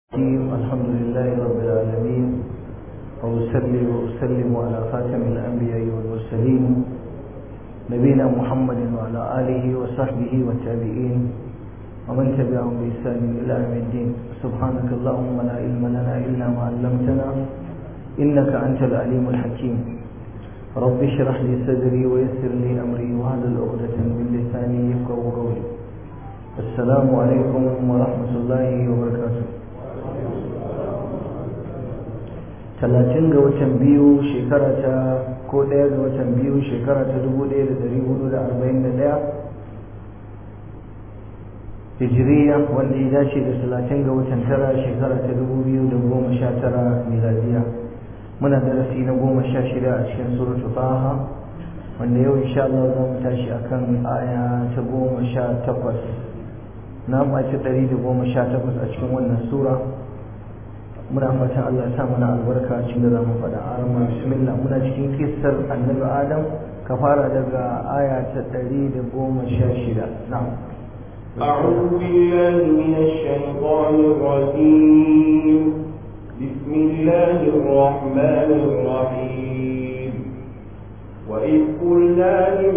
الرحيم الحمد لله رب العالمين وأصلي وأسلم على خاتم الأنبياء والمرسلين نبينا محمد وعلى آله وصحبه والتابعين ومن تبعهم بإحسان إلى يوم الدين سبحانك اللهم لا علم لنا إلا ما علمتنا إنك أنت العليم الحكيم رب اشرح لي صدري ويسر لي أمري وهذا عقدة من لساني يفقه قولي السلام عليكم ورحمة الله وبركاته talatin ga watan biyu shekara ta ko ɗaya ga watan biyu shekara ta dubu ɗaya da ɗari hudu da arba'in da ɗaya hijiriya wanda ya dace da talatin ga watan tara shekara ta dubu biyu da goma sha tara miladiya muna darasi na goma sha shida a cikin suratu taha wanda yau insha Allah za mu tashi akan aya ta goma sha takwas na mace ɗari da goma sha takwas a cikin wannan sura muna fatan Allah ya sa mana albarka cikin da zamu faɗa a ramar bismillah muna cikin kissar annabi adam ka fara daga aya ta ɗari da goma sha shida na'am أعوذ بالله من الشيطان الرجيم بسم الله الرحمن الرحيم وإذ قلنا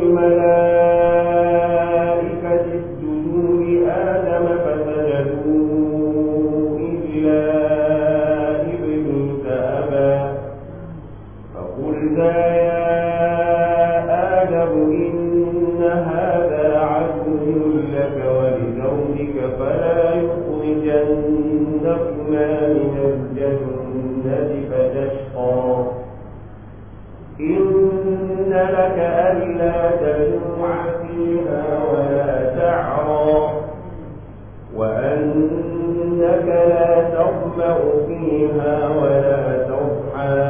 للملائكة اسجدوا لآدم فسجدوا إلا فقلنا يا آدم إن هذا عدو لك ولزوجك فلا يخرجنكما من الجنة فتشقى إن لك ألا تجوع فيها ولا تعرى وأنك لا تظمأ فيها ولا تضحى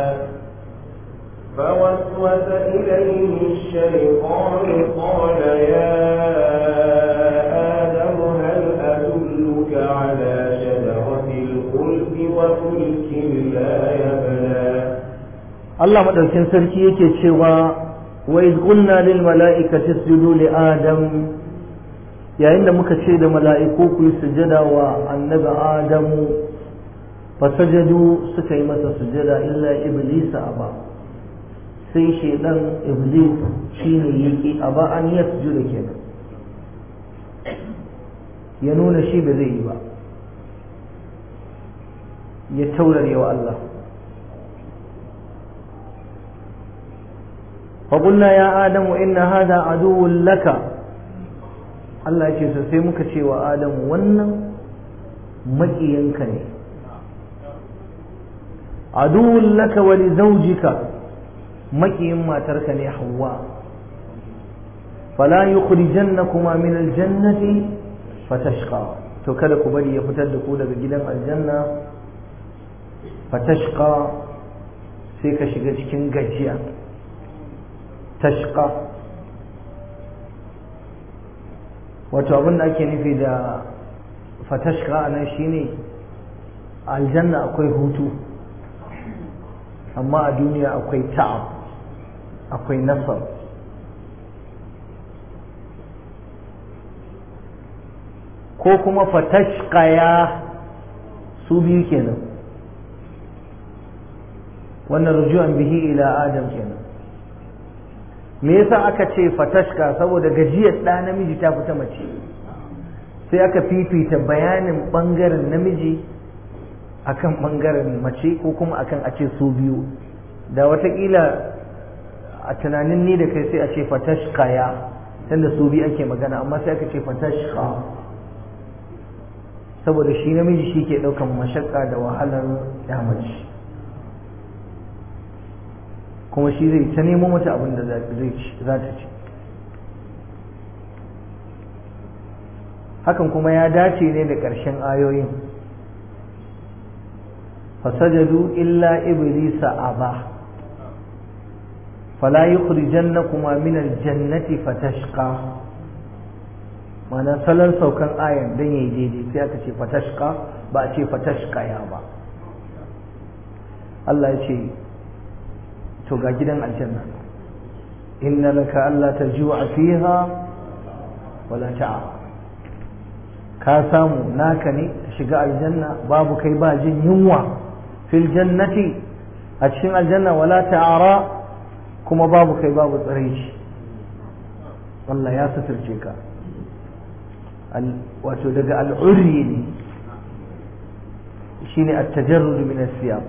فوسوس إليه الشيطان قال يا آدم هل أدلك على شجرة الخلد وملك لا يبلى Allah madaukin sarki yake cewa wa iz qulna lil mala'ikati isjudu li adam yayin da muka ce da mala'iku ku yi sujada wa annabi adamu fasajadu suka yi masa sujada illa iblisa aba sai shaidan iblis shine yake aba an yasjuda kenan ya nuna shi ba zai yi ba ya taurare wa Allah فقلنا يا آدم إن هذا عدو لك الله يقول sai muka ce wa Adam wannan maƙiyanka ne aduwwun laka wa li zawjika maƙiyin matarka ne Hawwa fala yukhrijannakuma min aljannati fatashqa to kada ku bari ya fitar da ku daga gidan aljanna fatashqa sai ka shiga cikin gajiya tashqa wato abin da ake nufi da fatashqa nan shine aljanna akwai hutu amma a duniya akwai ta'ab akwai nasar ko kuma fatashqaya su biyu kenan wannan rujuan bihi ila adam kenan me yasa aka ce fatashka saboda gajiyar ɗa namiji ta fita mace sai aka fifita bayanin ɓangaren namiji akan ɓangaren mace ko kuma akan a ce su biyu da watakila a tunanin ni da kai sai a ce fatashka ya tunda su biyu ake magana amma sai aka ce fatashka saboda shi namiji shi ke ɗaukan mashakka da wahalar ya mace kuma shi zai ta nemo mata abin da za ta ci hakan kuma ya dace ne da ƙarshen ayoyin fasajadu illa iblisa aba fala yukhrijannakuma min aljannati fatashqa ma'ana salon saukan ayan dan yayi daidai sai aka ce fatashqa ba a ce fatashqa ya ba Allah ya ce to ga gidan aljanna inna laka alla tajua fiha wala ta'a ka samu naka ne shiga aljanna babu kai ba jin yunwa fil jannati a cikin aljanna wala ta'ara kuma babu kai babu tsiraici Allah ya suturce ka wato daga al'urri ne shine at-tajarrud min as-siyam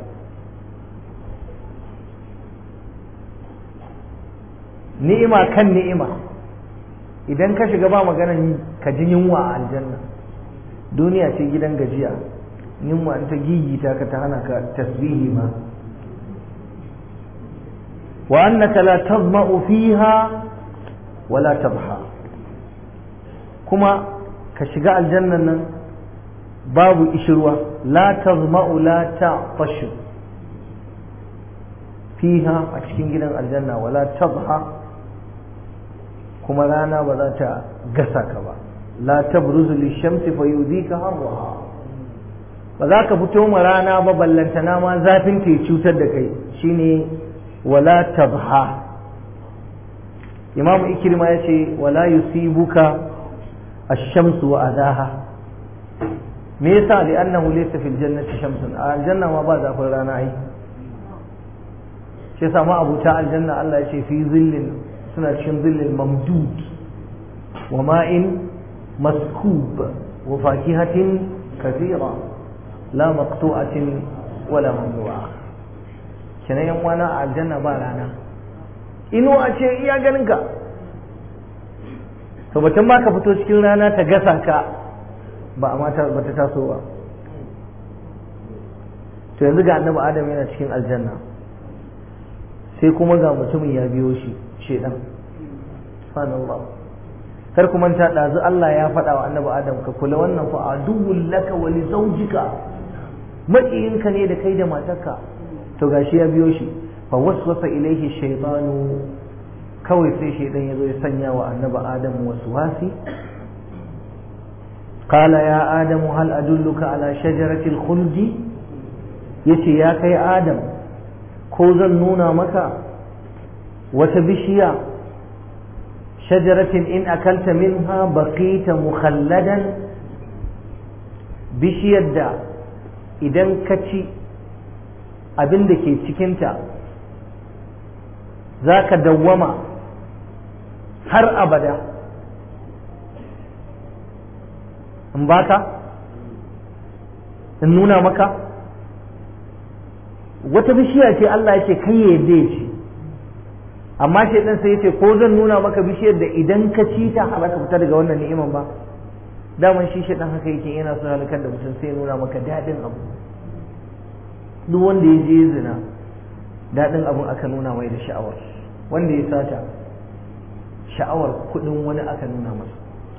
ni'ima kan ni'ima idan ka shiga ba maganan ka ji yunwa a aljanna duniya ce gidan gajiya yunwa ta gigita ka ta hana ka tasbihi ma wa annaka la tazma'u fiha wa la tabha kuma ka shiga aljannan nan babu ishirwa la tazma'u la ta'tashu fiha a cikin gidan aljanna wala tabha kuma rana ba za ta gasa ka ba la tabruzu lishamsi fa yudika harraha ba za ka fito ma rana ba ballantana ma zafin ta cutar da kai shine wala tabha imam ikrima yace wala yusibuka ash-shamsu wa adaha me yasa li annahu laysa fil jannati shamsun a aljanna ma ba zafin rana ai shi yasa ma abuta aljanna Allah ya ce fi zillin suna cikin zillin mamdud wa ma'in maskub wa fakihatin kathira la maqtu'atin wala mamnu'a kenan yan wana a aljanna ba rana ino a ce iya ganin ka to batun ma ka fito cikin rana ta gasa ka ba a mata ba ta taso ba to yanzu ga annabi adam yana cikin aljanna sai kuma ga mutumin ya biyo shi shedan subhanallah kar kuma ta dazu Allah ya faɗa wa annabi adam ka kula wannan fa aduwwul laka wa li zawjika maƙiyinka ne da kai da matarka to gashi ya biyo shi fa waswasa ilaihi shaytanu kawai sai shaydan ya zo ya sanya wa annabi adam waswasi قال يا آدم هل أدلك على شجرة الخلد يتي يا كي آدم كوزا نونا مكا وتبشيا شجرة إن أكلت منها بقيت مخلدا بشيا دا إذن كتي abin da ke cikinta za ka dawwama har abada in baka in nuna maka wata bishiya ce Allah ya ce kai ya yadda ya ce amma shaidan sai ya ce ko zan nuna maka bishiyar da idan ka ci ta halaka fita daga wannan ni'iman ba daman shi shaidan haka yake yana so halakar da mutum sai ya nuna maka daɗin abu duk wanda ya je zina daɗin abun aka nuna mai da sha'awar wanda ya sata sha'awar kuɗin wani aka nuna masa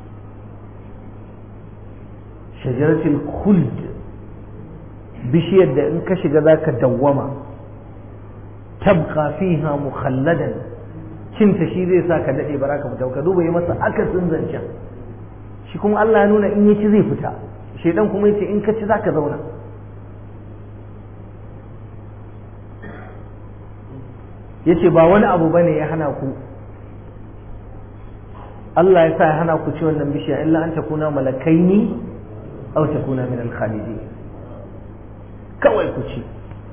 shajaratul khuld bishiyar da in ka shiga zaka dawwama tabqa fiha mukhalladan cinta shi zai sa ka dade baraka fita ka duba yi masa akasin zancen shi kuma Allah ya nuna in yaci zai fita shedan kuma yace in ka ci zaka zauna yace ba wani abu bane ya hana ku Allah ya sa ya hana ku ci wannan bishiya illa an takuna malakaini aw takuna min al-khalidin kawai ku ci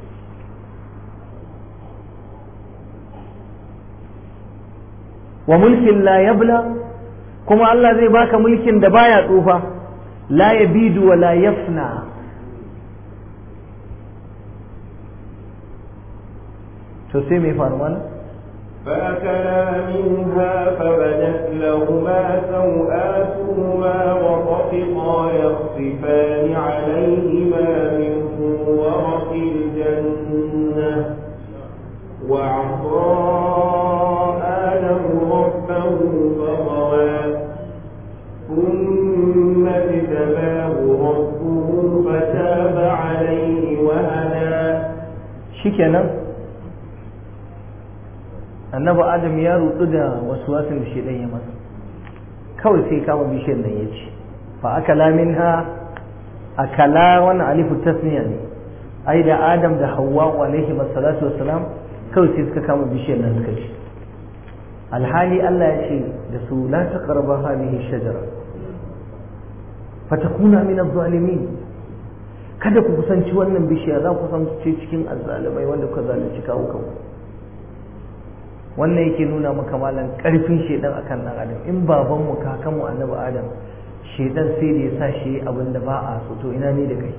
wa mulkin la yabla kuma Allah zai baka mulkin da baya tsufa la yabidu wa la yafna to sai mai faru mana فأكلا منها فبدت لهما سوآتهما وطفقا يخصفان عليهما من ورق الجنة وعصى آدم ربه فغوى ثم اجتباه ربه فتاب عليه وهدى shikenan annabi adam ya rudu da wasu wasin da shi ya masa kawai sai kama bishiyar nan ya ci fa akala minha akala wannan alifu tasniya ne ai da adam da hawwa alaihi wassalatu wassalam kawai sai suka kama bishiyar nan suka ci alhali Allah ya ce da su la taqrabu hadhihi shajara fatakuna min adh-dhalimin kada ku kusanci wannan bishiya za ku kusance cikin azzalumai wanda kuka zalunci kawo kanku wannan yake nuna maka malan karfin shedan akan dan adam in baban mu kakan mu annabi adam shedan sai da ya sa shi abin da ba a so to ina ne da kai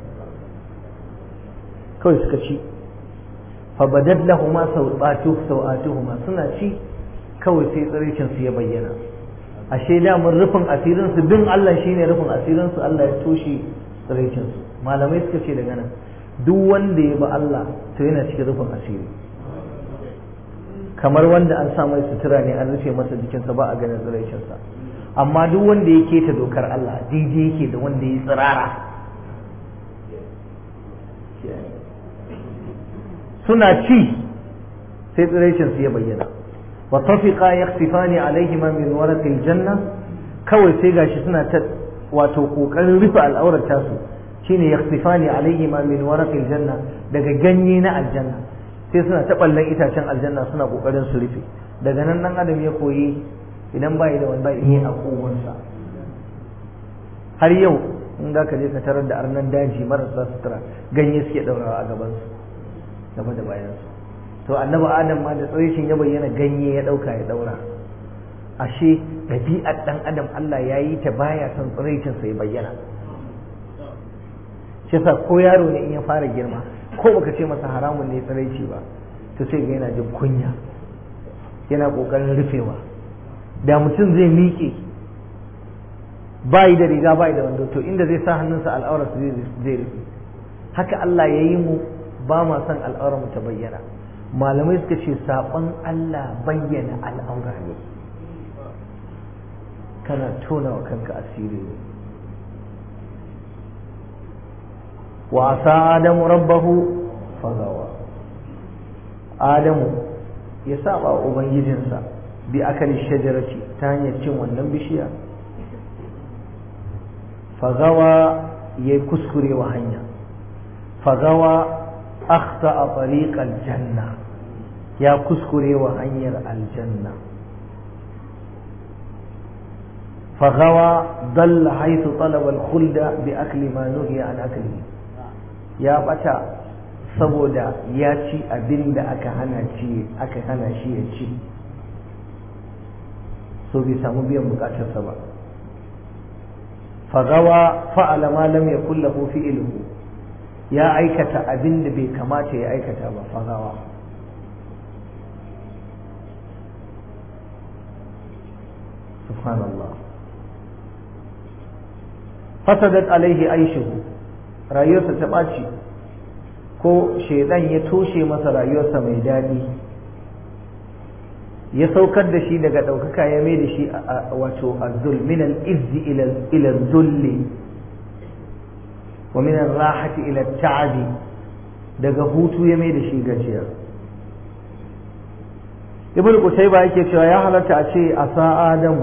kawai suka ci fa badad lahumu sawatu sawatuhuma suna ci kawai sai tsiricin su ya bayyana ashe da mun rufin asirin su bin Allah shine rufin asirin su Allah ya toshe tsiricin su malamai suka ce daga nan duk wanda ya ba Allah to yana cikin rufin asiri kamar wanda an sa mai sutura ne an rufe masa jikinsa ba a ganin tsiraicinsa amma duk wanda ya keta dokar Allah daidai yake da wanda ya tsirara suna ci sai tsiraicinsu ya bayyana wa tafiqa yakhsifani alaihima min waraqil janna kawai sai gashi suna ta wato kokarin rufe al'aurar tasu shine yakhsifani alaihima min waraqil janna daga ganye na aljanna sai suna ta ballan itacen aljanna suna kokarin su rufe daga nan dan adam ya koyi idan bai da wanda yi a kowansa har yau in za ka je ka tarar da arnan daji marasa sutura ganye suke daurawa a gaban su gaba da bayan su to annabi adam ma da tsarishin ya bayyana ganye ya dauka ya daura ashe ɗabi'ar dan adam Allah ya yi ta baya son tsiraicin sa ya bayyana shi yasa ko yaro ne in ya fara girma ko baka ce masa haramun ne tsiraici ba to sai ga yana jin kunya yana kokarin rufewa da mutum zai miƙe bayi da riga bayi da wando to inda zai sa hannunsa al'aurarsa zai rufe haka Allah ya yi mu ba ma son al'aurar mu ta bayyana malamai suka ce saƙon Allah bayyana al'aura ne kana tona wa kanka asiri ne wa asa adamu rabbahu fagawa adamu ya saba wa ubangijinsa bi akali shajarati ta hanyar cin wannan bishiya fagawa ya kuskure wa hanya fagawa akhta a tariqal janna ya kuskure wa hanyar aljanna fagawa dalla haythu talaba al-khulda bi akli ma nuhiya an aklihi ya bata saboda ya ci abin da aka hana ci aka hana shi ya ci so bai samu biyan bukatarsa ba fagawa fa'ala ma lam yakul lahu fi'luhu ya aikata abin da bai kamata ya aikata ba fagawa subhanallah fasadat alaihi aishuhu rayuwarsa ta ɓaci ko shaidan ya toshe masa rayuwarsa mai daɗi ya saukar da shi daga ɗaukaka ya mai da shi wato azzul min al-izzi ila zulli wa min rahati ila ta'abi daga hutu ya mai da shi gajiya ibn qutayba yake cewa ya halatta a ce asa adamu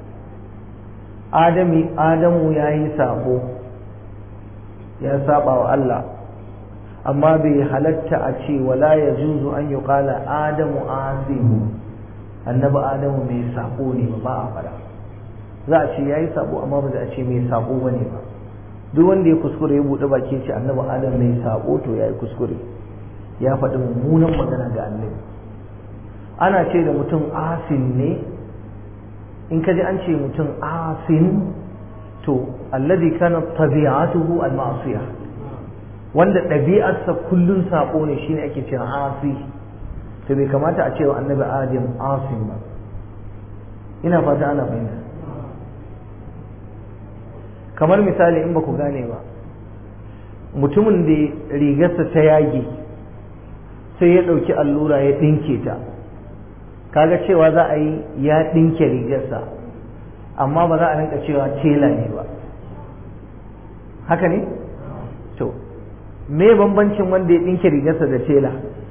adami adamu yayi sabo ya saba wa Allah amma bai halatta a ce wala yajuzu an yuqala adamu asimu annabi adamu mai sako ne ba a fara za a ce ya yi sabo amma ba za a ce mai sako ba ne ba duk wanda ya kuskure ya buɗe baki ce annabi adamu mai sako to ya yi kuskure ya faɗi mummunan magana ga annabi ana ce da mutum asin ne in ka ji an ce mutum asin to alladhi kana tabi'atuhu al-ma'siyah wanda ɗabi'arsa kullun sako ne shine ake cewa asi to bai kamata a cewa annabi adam asim ba ina fata ana fahimta kamar misali in ba ku gane ba mutumin da rigarsa ta yage sai ya ɗauki allura ya ɗinke ta kaga cewa za a yi ya ɗinke rigarsa amma ba za a rinka cewa tela ne ba haka ne to me bambancin wanda ya ɗinke rigarsa da tela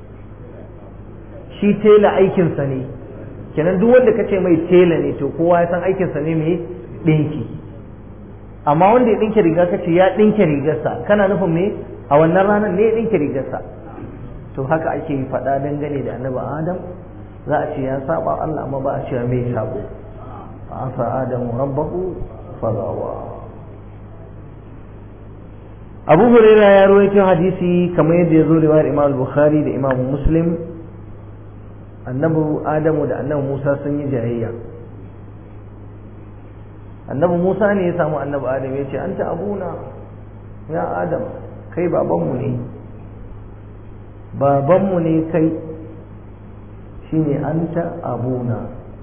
shi tela aikinsa ne kenan duk wanda kace mai tela ne to kowa ya san aikinsa ne mai ɗinki amma wanda ya ɗinke riga kace ya ɗinke rigarsa kana nufin me a wannan ranar ne ya ɗinke rigarsa to haka ake yi faɗa dangane da annabi adam za a ce ya saba Allah amma ba a ce mai sabo fa asa adamu rabbahu fagawa abu huraira ya rawaito hadisi kamar yadda ya zo riwayar imam bukhari da imam muslim annabi adamu da annabi musa sun yi jayayya annabi musa ne ya samu annabi adam ya ce anta abuna ya adam kai babanmu ne babanmu ne kai shine anta abuna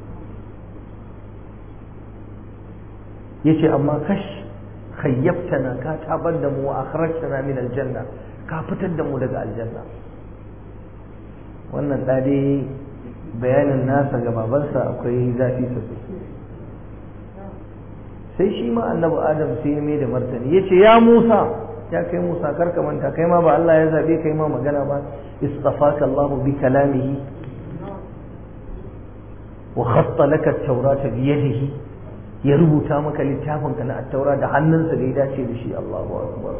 yace amma kash khayyabtana ka tabar da mu wa akhrajtana min aljanna ka fitar da mu daga aljanna wannan da dai bayanin nasa ga babansa akwai zafi sosai sai shi ma annabi adam sai ya mai da martani yace ya Musa ya kai Musa karka manta kai ma ba Allah ya zabe kai ma magana ba istafaka Allah bi kalamihi wa khatta laka at-taurata bi yadihi ya rubuta maka littafin ka na at-taura da hannunsa da ya dace da shi Allahu akbar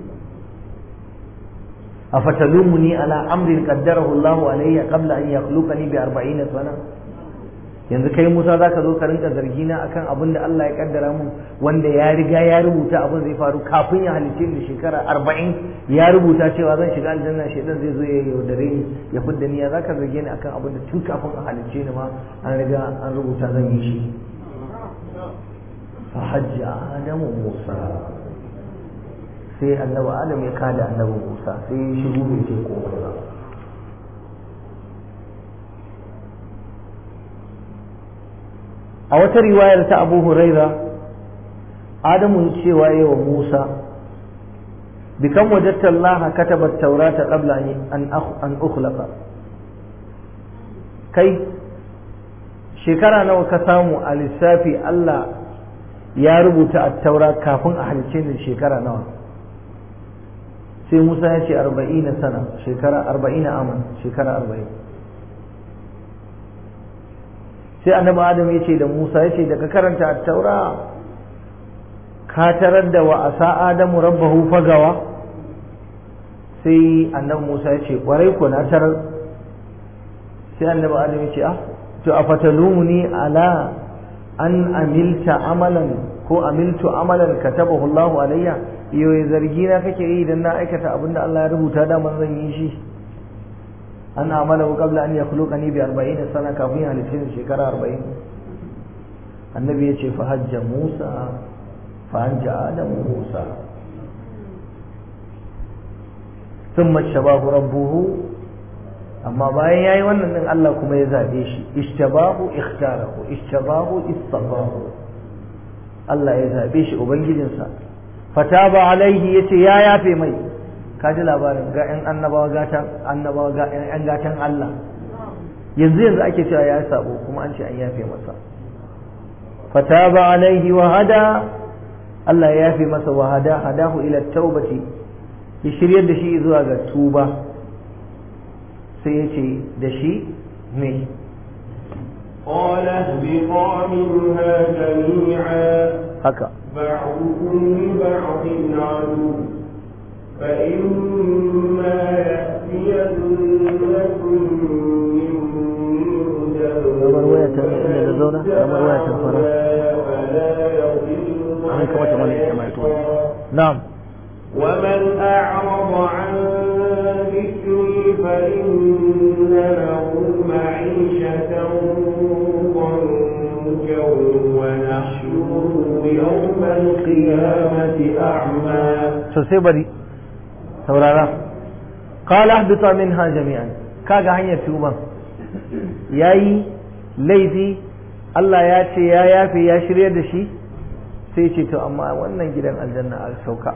afatalumuni ala amrin qaddarahu Allah alayya qabla an yakhluqani bi 40 sana yanzu kai Musa zaka zo ka rinka zargi na akan abin da Allah ya kaddara mun wanda ya riga ya rubuta abin zai faru kafin ya halice ni shekara 40 ya rubuta cewa zan shiga aljanna shedan zai zo ya yaudare ni ya fidda ni ya zaka zarge ni akan abin da tun kafin a halice ni ma an riga an rubuta zan yi shi fa hajji adamu Musa sai annabi Adam ya kada annabi Musa sai ya shigo bai ce komai ba a wata riwayar ta abu huraira adamu cewa yi wa musa bikan wajatta allaha kataba taurata qabla an ukhlaqa kai shekara nawa ka samu a lissafi allah ya rubuta a taura kafin a halice ni shekara nawa sai musa ya ce arba'ina sana shekara arba'ina aman shekara arba'in sai annabi adam ya ce da musa ya ce da ka karanta a taura ka tarar da wa asa adamu rabbahu fagawa sai annabi musa ya ce kwarai ko na tarar sai annabi adam ya ce ah to a fatalumuni ala an amilta amalan ko amiltu amalan katabahu Allahu alayya yoyi zargi na kake yi idan na aikata abinda Allah ya rubuta da man zan yi shi an amalahu qabla an yakhluqani bi 40 sana kafin halittin shekara 40 annabi yace fa hajja Musa fa anja Adamu Musa thumma shabahu rabbuhu amma bayan yayi wannan din Allah kuma ya zabe shi ishtabahu ikhtarahu ishtabahu istafahu Allah ya zabe shi ubangijinsa fataba alaihi yace ya yafe mai kaji labarin ga ƴan annabawa gatan annabawa ga ƴan gatan Allah yanzu yanzu ake cewa ya sabo kuma an ce an yafe masa fataba alaihi wa hada Allah ya yafe masa wa hada hadahu ila taubati ya shiryar da shi zuwa ga tuba sai ya ce da shi me قال اهبطا منها جميعا haka بعضكم لبعض عدو فإما يأتينكم مني هدى kamar waya ta inda da zauna kamar waya ta fara فلا يضل an kamata mana ita mai tuwa na'am ومن أعرض عن ذكري فإن له معيشة ضنكا ونحشره يوم القيامة أعمى to sai bari saurara qala ahbita minha jami'an kaga hanyar tuban yayi laifi Allah ya ce ya yafe ya shirye da shi sai ce to amma wannan gidan aljanna a sauka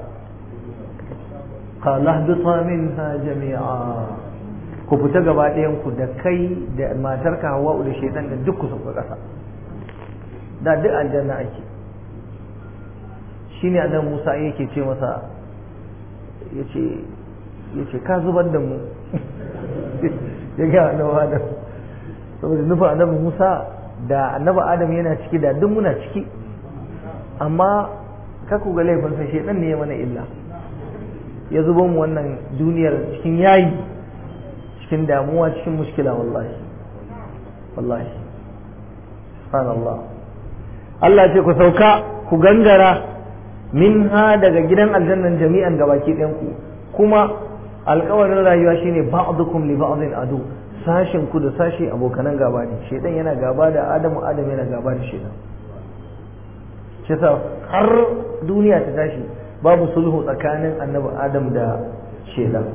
qala ahbita minha jami'a ku fita gaba ɗayan ku da kai da matarka Hawwa da shaitan da duk ku sauka ƙasa da duk aljanna ake shine annabi Musa yake ce masa yace yace ka zubar da mu ya ga annabi Adam saboda nufin annabi Musa da annabi Adam yana ciki da duk muna ciki amma ka ku ga laifinsa shedan ne ya mana illa ya zuba mu wannan duniyar cikin yayi cikin damuwa cikin mushkila wallahi wallahi subhanallah Allah ce ku sauka ku gangara minha daga gidan aljannan jami'an gabaki ɗayan ku kuma alƙawarin rayuwa shine ba'dukum li ba'din adu sashin ku da sashi abokanan gaba ne shedan yana gaba da adamu adam yana gaba da shedan shi sa har duniya ta tashi babu sulhu tsakanin annabi adam da shedan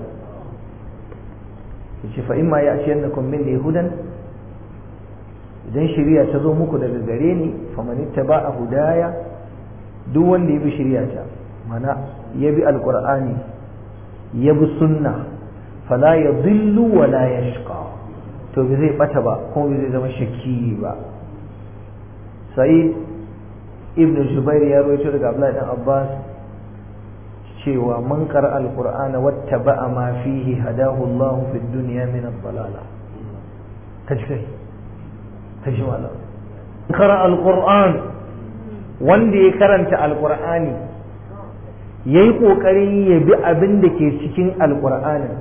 yace fa imma ya'tiyannakum minni hudan idan shari'a ta zo muku daga gare ni faman ittaba'a hudaya duk wanda ya bi shari'a ta mana ya bi alqur'ani ya bi sunna fala yadhillu wa la yashqa to bai zai bata ba kuma bai zai zama shakki ba sa'id ibn jubair ya rawaito daga abdullahi dan abbas cewa man qara alqur'ana wattaba'a ma fihi hadahu allah fi dunya min ad-dalala kaji kai kaji wala qara alqur'an wanda ya karanta alqur'ani yayi kokarin ya bi abin da ke cikin alqur'anin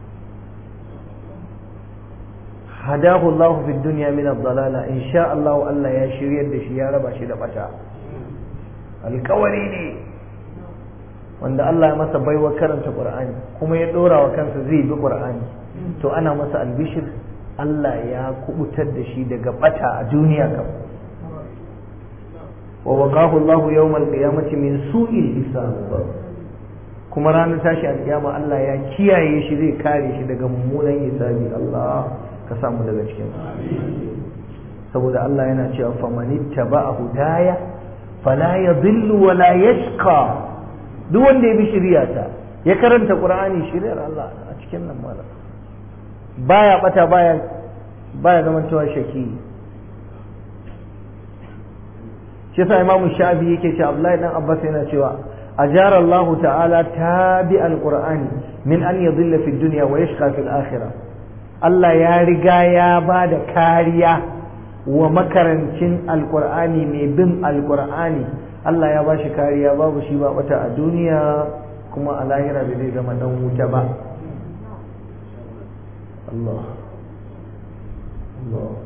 hadahu Allah fi dunya min ad-dalala insha Allah Allah ya shiryar da shi ya raba shi da bata alkawari ne wanda Allah ya masa baiwa karanta Qur'ani kuma ya dora wa kansa zai bi Qur'ani to ana masa albishir Allah ya kubutar da shi daga bata a duniya kam wa waqahu Allah yawm al-qiyamati min su'il hisab kuma ranar tashi alkiyama Allah ya kiyaye shi zai kare shi daga mummunan hisabi Allah ka samu daga cikin saboda Allah yana cewa famanitta ba a hudaya fala ya zillu wa la yashqa duk wanda ya bi shiriyata ya karanta qur'ani shiriyar Allah a cikin nan mala baya bata baya baya zaman cewa shaki shi yasa imamu shafi yake cewa Abdullahi dan Abbas yana cewa أجار الله تعالى تابع القرآن من أن يضل في الدنيا ويشقى في الآخرة Allah ya riga ya ba da kariya wa makarancin alkur'ani mai bin alkur'ani Allah ya ba shi kariya babu shi ba wata a duniya kuma a lahira da zai zama dan wuta ba Allah Allah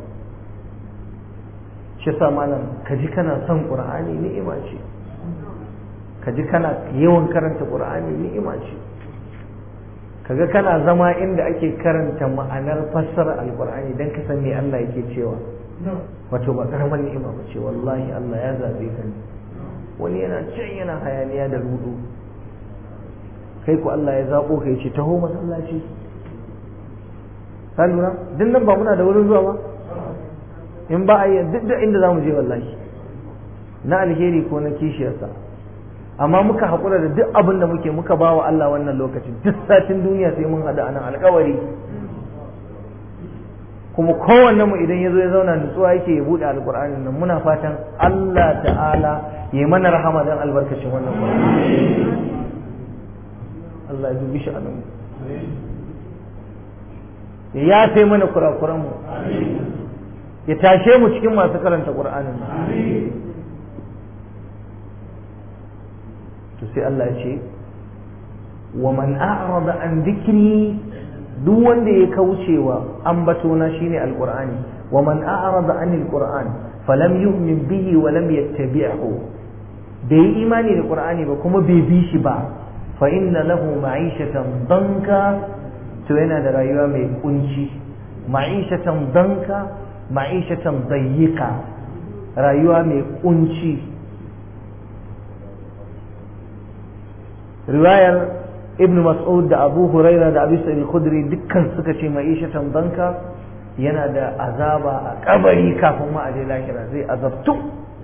shi sa malam ka ji kana son qur'ani ni'ima ce ka ji kana yawan karanta qur'ani ni'ima ce kaga kana zama inda ake karanta ma'anar fassara alqur'ani dan ka san me Allah yake cewa wato ba karamar ni'ima ba ce wallahi Allah ya zabe ka ne wani yana can yana hayaniya da rudu kai ku Allah ya zabo ka yace taho masallaci ka lura duk nan ba muna da wurin zuwa ba in ba a yi duk da inda zamu je wallahi na alheri ko na kishiyarsa amma muka haƙura da duk abin da muke muka ba wa Allah wannan lokacin duk satin duniya sai mun haɗu a nan alƙawari kuma kowanne mu idan ya zo ya zauna nutsuwa yake ya buɗe alƙur'anin nan muna fatan Allah ta'ala ya mana rahama don albarkacin wannan ƙur'ani Allah ya dubi shi a nan ya yafe mana kurakuranmu ya tashe mu cikin masu karanta ƙur'anin nan to sai Allah ya ce wa man a'rada an dhikri duk wanda ya kaucewa ambatona shine alqur'ani wa man a'rada anil qur'an falam yu'min bihi wa lam yattabi'hu bai imani da qur'ani ba kuma bai bi shi ba fa inna lahu ma'ishatan danka to yana da rayuwa mai kunci ma'ishatan danka ma'ishatan dayyika rayuwa mai kunci riwayar ibn mas'ud da abu huraira da abu sa'id khudri dukkan suka ce ma'ishatan danka yana da azaba a kabari kafin ma a je lahira zai azabtu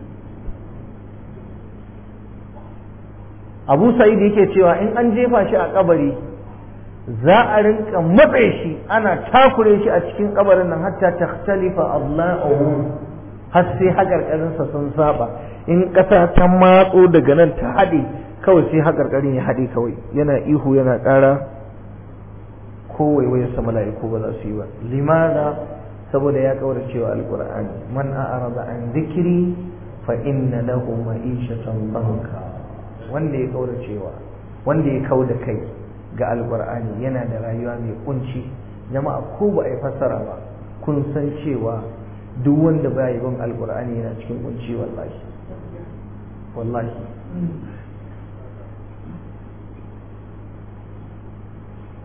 abu sa'id yake cewa in an jefa shi a kabari za a rinka matse shi ana takure shi a cikin kabarin nan hatta takhtalifa Allahu har sai hakarkarinsa sun saba in ƙasa ta matso daga nan ta haɗe kawai sai hakarkarin ya haɗe kawai yana ihu yana ƙara ko waiwayarsa mala'iku ba za su yi ba limada saboda ya kaura cewa alqur'ani man a'rada an dhikri fa inna lahu ma'ishatan banka wanda ya kaura cewa wanda ya kauda kai ga alqur'ani yana da rayuwa mai kunci jama'a ko ba a yi fassara ba kun san cewa duk wanda ba yi bin alqur'ani yana cikin kunci wallahi wallahi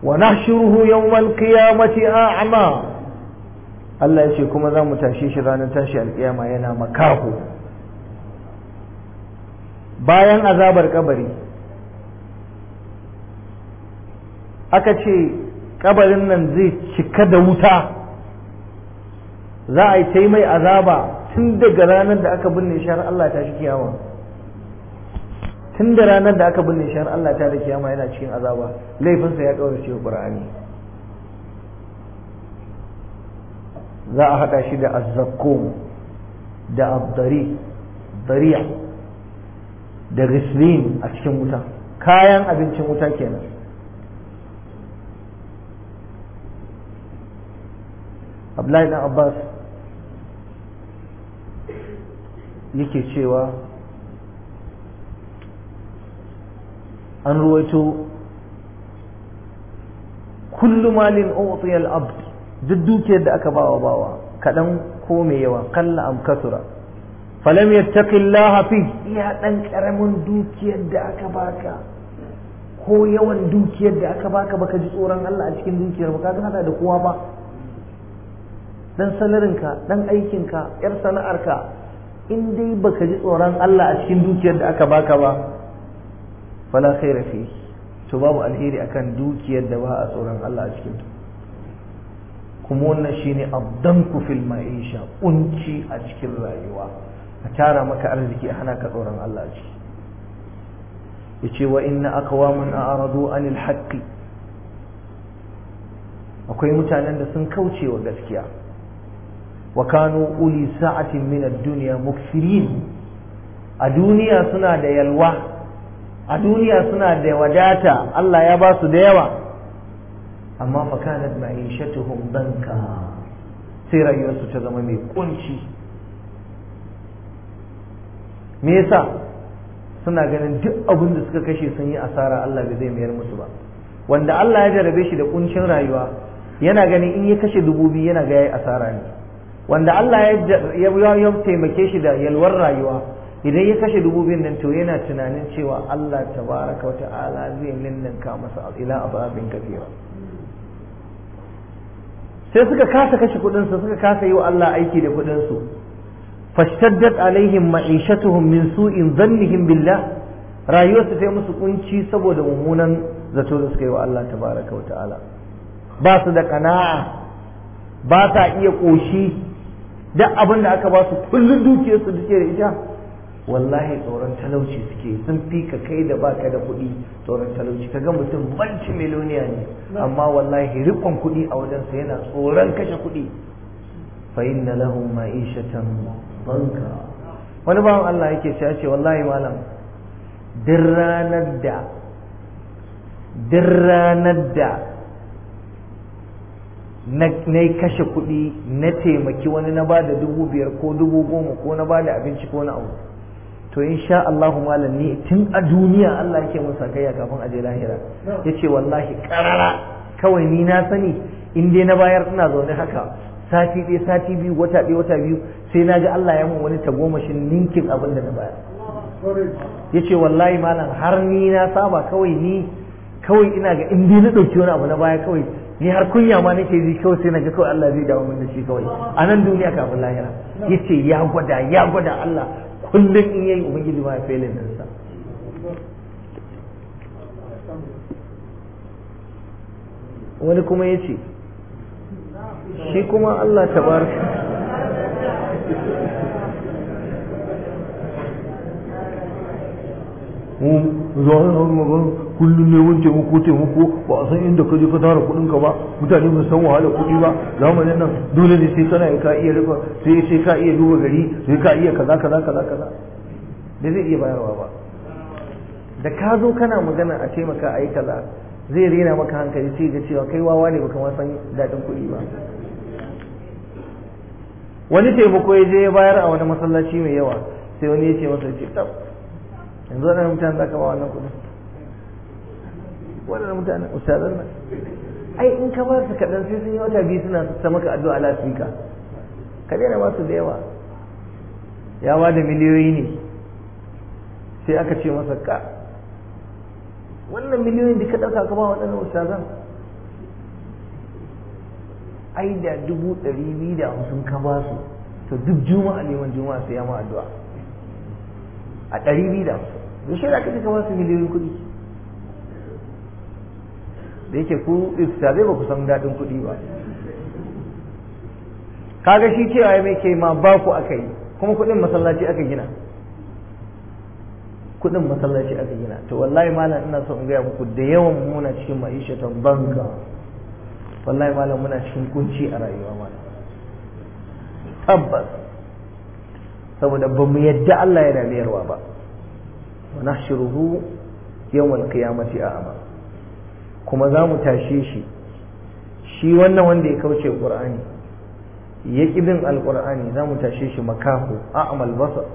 wa nahshuruhu yawmal qiyamati a'ma Allah ya ce kuma za mu tashe shi ranar tashi alƙiyama yana makaho bayan azabar kabari aka ce kabarin nan zai cika da wuta za a yi ta mai azaba tun daga ranar da aka binne shi har Allah ta shi kiyama tun da ranar da aka binne shi har Allah ta da kiyama yana cikin azaba laifinsa ya kaurace wa Qur'ani za a haɗa shi da azzakkum da abdari dariya da gislin a cikin wuta kayan abincin wuta kenan Abdullahi dan Abbas yake cewa an ruwaito kullu malin utiya al-abd duk dukiyar da aka bawa bawa kadan ko mai yawa kalla am kasura falam yattaqillaha fi iya dan karamin dukiyar da aka baka ko yawan dukiyar da aka baka baka ji tsoron Allah a cikin dukiyar ba ka hada da kowa ba dan salarinka dan aikinka yar sana'arka in dai baka ji tsoron Allah a cikin dukiyar da aka baka ba fala khaira fi to babu alheri akan dukiyar da ba a tsoron Allah a cikin ta kuma wannan shine abdanku fil ma'isha kunci a cikin rayuwa a tara maka arziki a hana ka tsoron Allah a ciki yace wa inna aqwaman a'radu anil haqqi akwai mutanen da sun kauce wa gaskiya وكانوا أولي ساعة من الدنيا مكثرين الدنيا سنة دا يلوى الدنيا سنة دا وداتا الله يباس ديوى أما فكانت معيشتهم ضنكا سيرا يوسف تزممي كنشي ميسا suna ganin duk abin da suka kashe sun yi asara Allah bai zai mayar musu ba wanda Allah ya jarabe shi da kuncin rayuwa yana ganin in ya kashe dubu biyu yana ga yayi asara ne wanda Allah ya ya taimake shi da yalwar rayuwa idan ya kashe dubu biyun nan to yana tunanin cewa Allah tabaraka wa ta'ala zai ninninka masa ila ababin kafira sai suka kasa kashe kudin su suka kasa yi wa Allah aiki da kudin su fashtaddat alaihim ma'ishatuhum min su'in dhannihim billah rayuwarsu ta musu kunci saboda mummunan zato da suka yi wa Allah tabaraka wa ta'ala ba su da kana'a ba sa iya koshi duk abin da aka ba su kullum dukiyarsu da ke da ita wallahi tsoron talauci suke sun fi ka kai da baka da kuɗi tsoron talauci kaga mutum banci miliyoniya ne amma wallahi rikon kuɗi a wajensa yana tsoron kashe kuɗi fa inna lahum ma'ishatan banka wani bawan Allah yake cewa ce wallahi malam duk ranar da duk ranar da na kashe kuɗi na taimaki wani na ba da dubu biyar ko dubu goma ko na ba da abinci ko na abu to insha Allahu malam ni tun a duniya Allah yake mun sakayya kafin aje lahira yace wallahi karara kawai ni na sani in dai na bayar ina zaune haka sati ɗaya sati biyu wata ɗaya wata biyu sai na ga Allah ya mun wani tagomashin ninkin abin da na bayar yace wallahi malam har ni na saba kawai ni kawai ina ga in dai na ɗauki wani abu na baya kawai ni har kunya ma nake ji kawai sai naga kawai Allah zai dawo min da shi kawai a nan duniya kafin lahira yace ya gwada ya gwada Allah kullum in yayi ubangiji ma ya failin din sa wani kuma yace shi kuma Allah tabaraka kullum ne wani taimako taimako ba a san inda ka je ka tara kuɗin ka ba mutane ba san wahala kuɗi ba zamanin nan dole ne sai kana ka iya rufa sai sai ka iya duba gari sai ka iya kaza kaza kaza kaza da zai iya bayarwa ba da ka zo kana magana a taimaka a yi kaza zai rena maka hankali sai ga cewa kai wawa ne baka ma san daɗin kuɗi ba wani taimako ya je ya bayar a wani masallaci mai yawa sai wani ya ce masa ce tab yanzu wannan mutane za ka ba wannan kuɗin waɗannan mutanen ustazan nan ai in ka ba su kaɗan sai sun yi wata biyu suna ta maka addu'a lasfika ka daina ba su da yawa ya ba da miliyoyi ne sai aka ce masa ka wannan miliyoyin da ka ɗauka ka ba waɗannan ustazan ai da dubu ɗari biyu da hamsin ka ba su to duk juma'a neman juma'a sai ya ma addu'a a ɗari biyu da hamsin da shi da ka ka ba su miliyoyin kuɗi da yake ku istazai ba ku san daɗin kuɗi ba kaga shi cewa ya mai ke ma ba ku aka yi kuma kuɗin masallaci aka gina kuɗin masallaci aka gina to wallahi malam ina so in gaya muku da yawan muna cikin ma'ishatan banka wallahi malam muna cikin kunci a rayuwa malam tabbas saboda ba mu yadda Allah yana mayarwa ba wa nahshuruhu yawmal qiyamati a'ma kuma za mu tashe shi shi wannan wanda ya kauce qur'ani ya bin alqur'ani za mu tashe shi makahu a'mal basar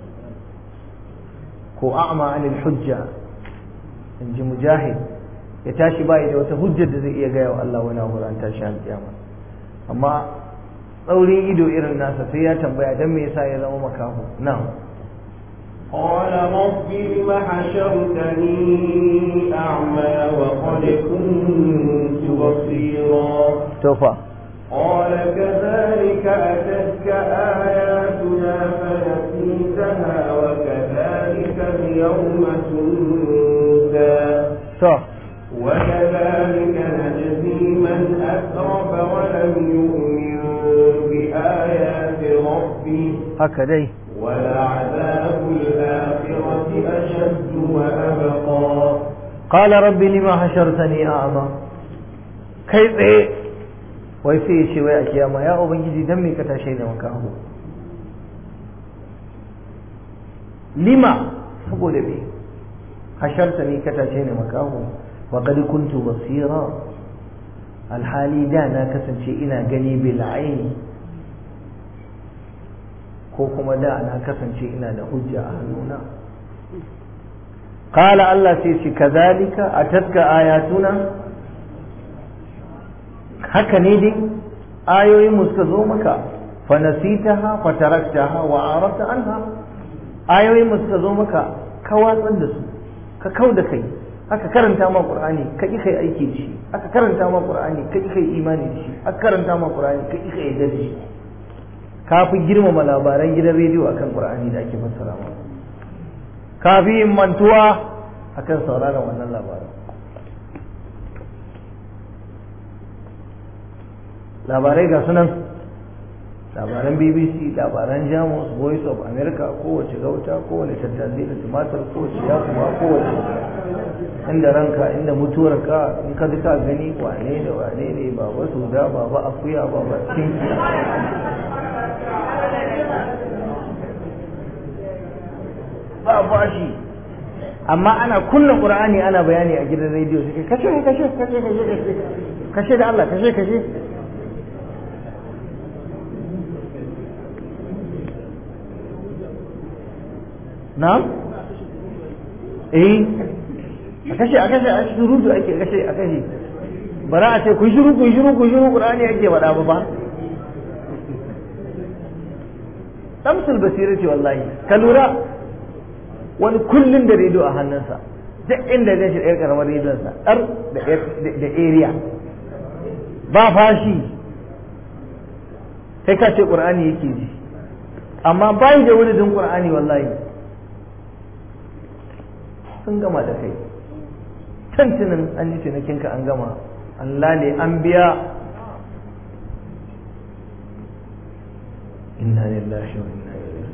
ko a'ma anil hujja in ji mujahid ya tashi bai da wata hujjar da zai iya gaya wa Allah wani abu ran tashi alƙiyama amma tsaurin ido irin nasa sai ya tambaya dan me yasa ya zama makaho na'am قال رب لم حشرتني أعمى وقد كنت بصيرا توفى قال كذلك أتتك آياتنا فنسيتها وكذلك اليوم تنسى to وكذلك نجزي من أسرف ولم يؤمن بآيات ربه haka dai ولعذاب الآخرة أشد وأبقى قال رب لما حشرتني أعمى kai tsaye wai sai ya ce wai a kiyama ya ubangiji dan me ka tashe da makaho lima saboda me hashartani ka tashe ni makaho wa qad kuntu basira alhali da na kasance ina gani bil aini ko kuma da na kasance ina da hujja a hannuna qala Allah sai ce kazalika atatka ayatuna haka ne dai ayoyin mu suka zo maka fa nasitaha fa taraktaha wa arafta anha ayoyin mu suka zo maka ka watsar da su ka kau da kai aka karanta ma qur'ani ka ki kai aiki da shi aka karanta ma qur'ani ka ki kai imani da shi aka karanta ma qur'ani ka ki kai yarda da shi ka fi girmama labaran gidan rediyo akan qur'ani da ake fassara ma ka fi yin mantuwa akan sauraron wannan labaran labarai ga sunan labaran bbc labaran jamus voice of america kowace gauta kowane tattazi da tumatir kowace yakuma kowace inda ranka inda mutuwar ka in ka ka gani wane da wane ne baba suda baba akuya baba cinki ba bashi amma ana kunna qur'ani ana bayani a gidan rediyo suke kashe kashe kashe kashe kashe da Allah kashe kashe na'am eh a kashe a kashe a shurudu ake kashe a kashe bara a ce ku shiru ku shiru ku shiru qur'ani ake faɗa ba ba tamsul basira ce wallahi ka lura wani kullun da rediyo a hannunsa duk inda zai shi ɗaya karamar rediyonsa ɗar da area ba fashi sai ka ce ƙur'ani yake ji amma bayi da wani din ƙur'ani wallahi sun gama da kai tantinin an yi cinikinka an gama Allah ne an biya inna lillahi wa inna ilaihi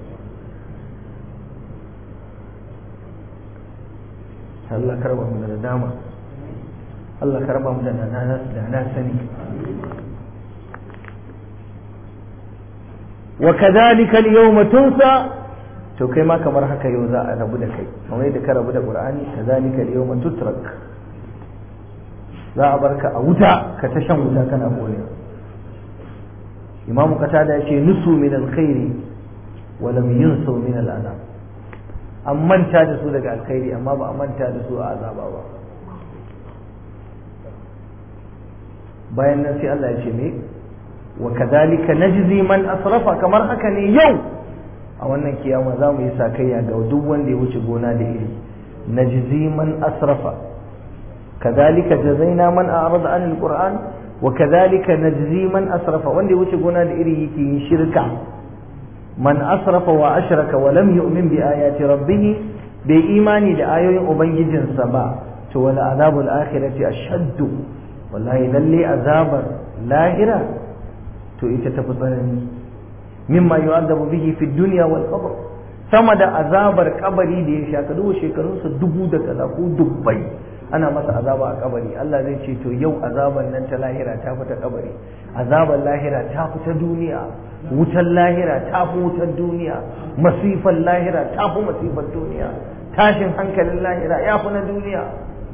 Allah karba mu da dama Allah karba mu da na sani wa kadhalika al-yawma tunsa to kai ma kamar haka yau za a rabu da kai kamar yadda ka rabu da qur'ani kazalika al-yawma tutrak za a barka a wuta ka ta shan wuta kana kone imamu qatada yace nusu min al-khairi wa lam yunsu min al-adab an manta da su daga alkhairi amma ba a manta da su a azaba ba bayan nan sai Allah ya ce me wa kadhalika najzi man asrafa kamar haka ne yau a wannan kiyama za mu yi sakayya ga duk wanda ya wuce gona da iri najzi man asrafa kadhalika jazaina man a'rada an alquran wa kadhalika najzi man asrafa wanda ya wuce gona da iri yake yin shirka man asrafa wa ashraka wa lam yu'min bi ayati rabbih bai imani da ayoyin ubangijinsa ba to wal azabul akhirati ashaddu wallahi lalle azabar lahira to ita tafi tsanani mimma yu'adabu bihi fi dunya wal qabr sama da azabar kabari da ya shaka duba shekarunsa dubu da kaza ko dubbai ana masa azaba a kabari Allah zai ce to yau azabar nan ta lahira ta fita kabari azabar lahira ta fita duniya wutar lahira ta fi wutar duniya masifar lahira ta fi masifar duniya tashin hankalin lahira ya fi na duniya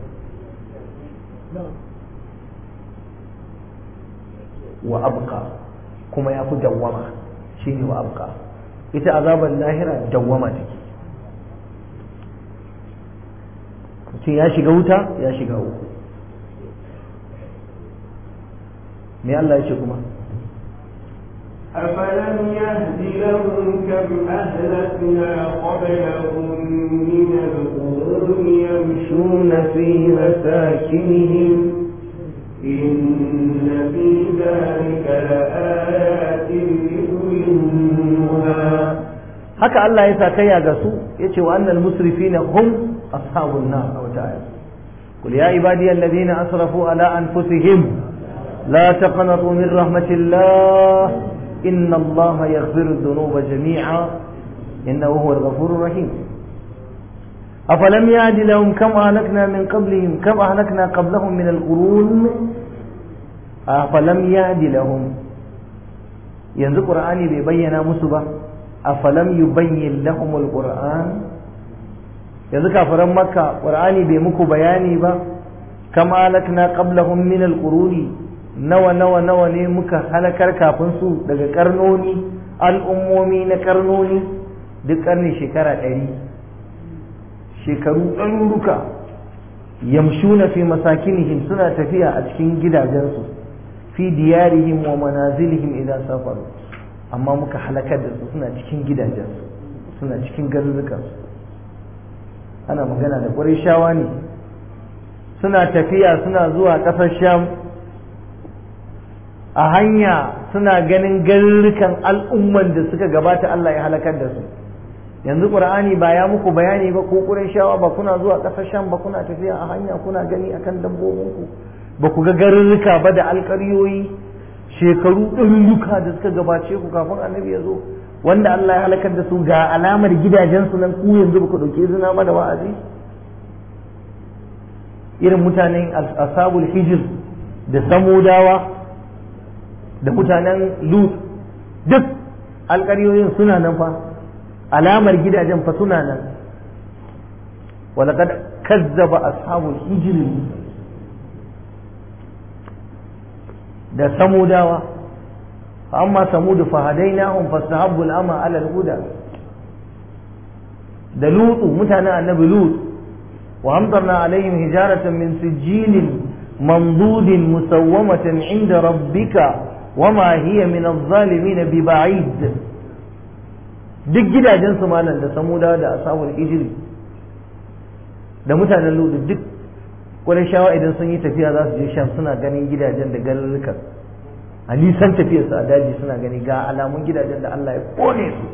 wa abqa kuma ya fi dawwama shine wa abqa ita azabar lahira dawwama take mutum ya shiga wuta ya shiga uku me Allah ya ce kuma أفلم يهد لهم كم أهلكنا قبلهم من القرون يمشون في مساكنهم إن في ذلك لآيات لأولي النهى haka Allah ya sa kaya ga su yace wa annal musrifina hum ashabun nar aw ta'ala qul ya ibadiy alladhina asrafu ala anfusihim la taqnatu min rahmatillah inna Allah yaghfiru dhunuba jami'a innahu huwal ghafurur rahim أفلم يعد لهم كم أهلكنا من قبلهم كم أهلكنا قبلهم من القرون أفلم يعد لهم ينزل قرآني بيبين مسبة أفلم يبين لهم القرآن yanzu kafiran makka qur'ani bai muku bayani ba kama halakna qablahum min alquruni nawa nawa nawa ne muka halakar kafin su daga karnoni al'ummomi na karnoni duk karni shekara ɗari shekaru ɗaruruka yamshuna fi masakinihim suna tafiya a cikin gidajensu fi diyarihim wa manazilihim idan safaru amma muka halakar da su suna cikin gidajensu suna cikin garurukansu ana magana da ƙwarai shawa ne suna tafiya suna zuwa ƙasar sham a hanya suna ganin garurukan al'umman da suka gabata Allah ya halakar da su yanzu qur'ani ba ya muku bayani ba ko shawa ba kuna zuwa ƙasar sham ba kuna tafiya a hanya kuna gani akan dabbobinku ba ku ga garurruka ba da alƙaryoyi shekaru ɗaruruka da suka gabace ku kafin annabi ya zo wanda Allah ya halakar da su ga alamar gidajensu nan ku yanzu ba ku ɗauki izina ba da wa'azi irin mutanen ashabul hijir da samudawa da mutanen lut duk alƙaryoyin suna nan fa alamar gidajen fa suna nan walaqad kazzaba ashabul hijr da samudawa fa amma samud fa hadainahum fastahabbu al-ama ala al-huda da lutu mutanen annabi lut wa amtarna alaihim hijaratan min sijilin منضود مسومة عند ربك وما هي من الظالمين ببعيد duk gidajen su malam da samuda da ashabul hijri da mutanen ludu duk wani shawa idan sun yi tafiya za su je sham suna ganin gidajen da garurukan a nisan tafiyarsu a daji suna gani ga alamun gidajen da Allah ya kone su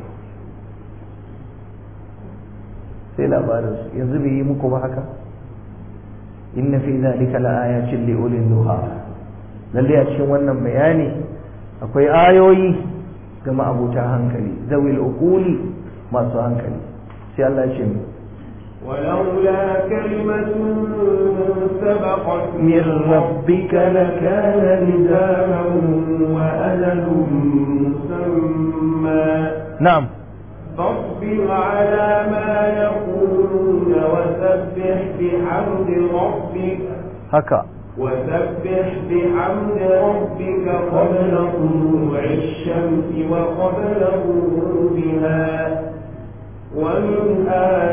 sai labarin su yanzu bai yi muku ba haka inna fi zalika laayatin li ulil nuha lalle a cikin wannan bayani akwai ayoyi ga ma'abuta hankali zawil uquli masu hankali sai Allah ya ce mu ولولا كلمة سبقت من ربك لكان لزاما وأجل مسمى نعم فاصبر على ما يقولون وسبح بحمد ربك haka وسبح بحمد ربك قبل طلوع الشمس وقبل غروبها ومن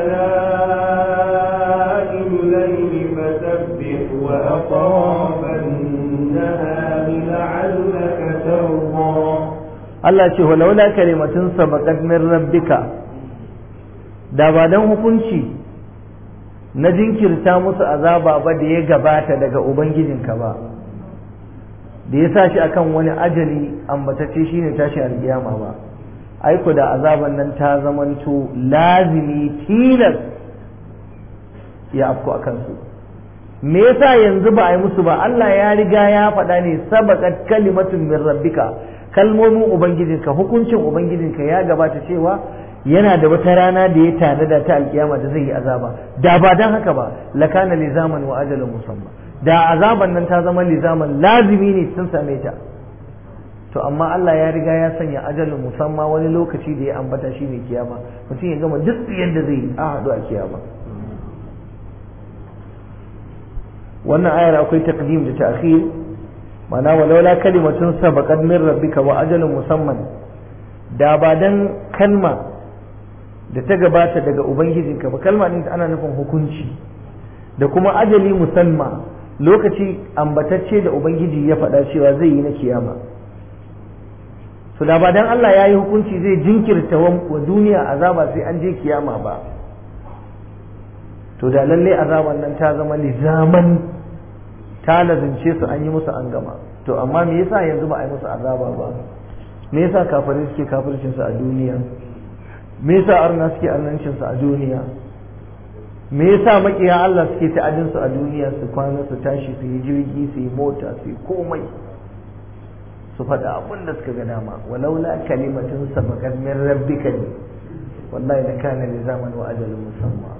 آلاء الليل فسبح وأطراف النهار لعلك ترضى Allah ce walaula kalimatun sabaqat min rabbika da ba dan hukunci na jinkirta musu azaba ba da ya gabata daga ubangijinka ba da ya sa shi akan wani ajali ambatacce shine tashin alkiyama ba aiko da azaban nan ta zamanto lazimi tilas ya afko akan su me yasa yanzu ba a yi musu ba Allah ya riga ya faɗa ne sabaqat kalimatun min rabbika kalmomin ubangijinka hukuncin ubangijinka ya gabata cewa yana da wata rana da ya tanada ta alkiyama da zai yi azaba da ba dan haka ba lakana lizaman wa ajalin musamman da azaban nan ta zama lizaman lazimi ne sun same ta to amma Allah ya riga ya sanya ajalin musamman wani lokaci da ya ambata shi ne kiyama mutum ya gama duk yadda zai yi a haɗu a kiyama wannan ayar akwai taqdim da ta'khir mana walaula kalimatun sabaqat min rabbika wa ajalun musamman da ba dan kalma da ta gabata daga ubangijinka ba kalma din ana nufin hukunci da kuma ajali musamma lokaci ambatacce da ubangiji ya faɗa cewa zai yi na kiyama to da ba dan Allah ya yi hukunci zai jinkirta wa duniya azaba sai an je kiyama ba to da lalle azaban nan ta zama lizaman ta lazimce su an yi musu an gama to amma me yasa yanzu ba a yi musu azaba ba me yasa kafirai suke kafircin su a duniya me yasa arna suke arnancin su a duniya me yasa makiya Allah suke ta'adin su a duniya su kwana su tashi su yi jirgi su yi mota su yi komai su faɗa abin da suka ga dama walaula kalimatun sabaqat min rabbika ne wallahi la kana lizaman wa ajalun musamma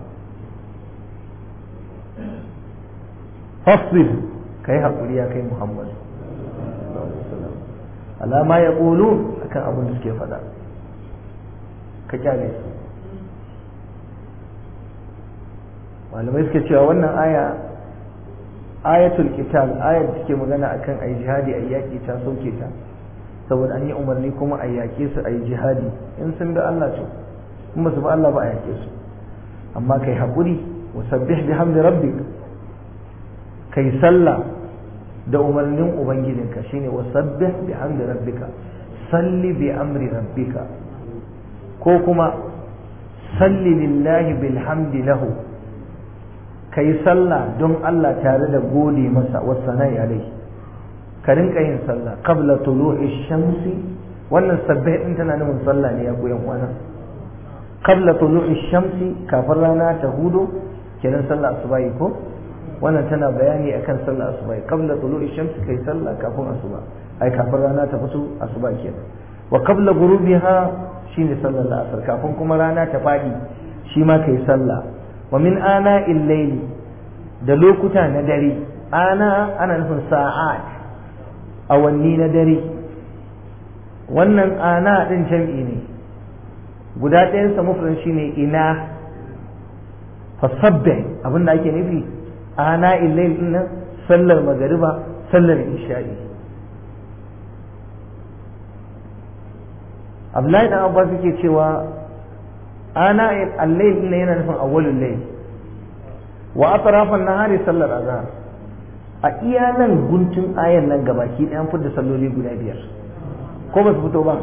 fasbir kai hakuri ya kai Muhammad alama ya ƙulu akan abin da suke faɗa ka kyale su malamai suke cewa wannan aya ayatul qital ayar da take magana akan ayi jihadi ayi yaki ta sauke ta saboda an yi umarni kuma a yake su ayi jihadi in sun bi Allah to in ba su bi Allah ba a yake su amma kai haƙuri wasabbih bihamdi rabbik kai sallah da umarnin ubangijinka shine wasabbih bihamdi rabbika salli bi amri rabbika ko kuma salli lillahi bilhamdi lahu kai sallah don Allah tare da gode masa wasanai alai ka rinka yin sallah qabla tulu'i shamsi wannan sabbih din tana nufin sallah ne ya koyan kwana qabla tulu'i shamsi kafin rana ta hudu kenan sallah asubahi ko wannan tana bayani akan sallah asuba qabla tulu'i shamsi kai sallah kafin asuba ai kafin rana ta fito asuba kenan wa qabla ghurubiha shine sallar asar kafin kuma rana ta fadi shi ma kai sallah wa min ana layli da lokuta na dare ana ana nufin sa'at awanni na dare wannan ana din jam'i ne guda ɗayan sa mufran shine ina fasabbih abinda ake nufi ana illail din nan sallar magariba sallar isha'i Abdullahi dan Abbas yake cewa ana al-layl din yana nufin awwalul layl wa atrafan nahari sallar azhar a iya nan guntun ayan nan gabaki ɗayan fitar salloli guda biyar ko ba su fito ba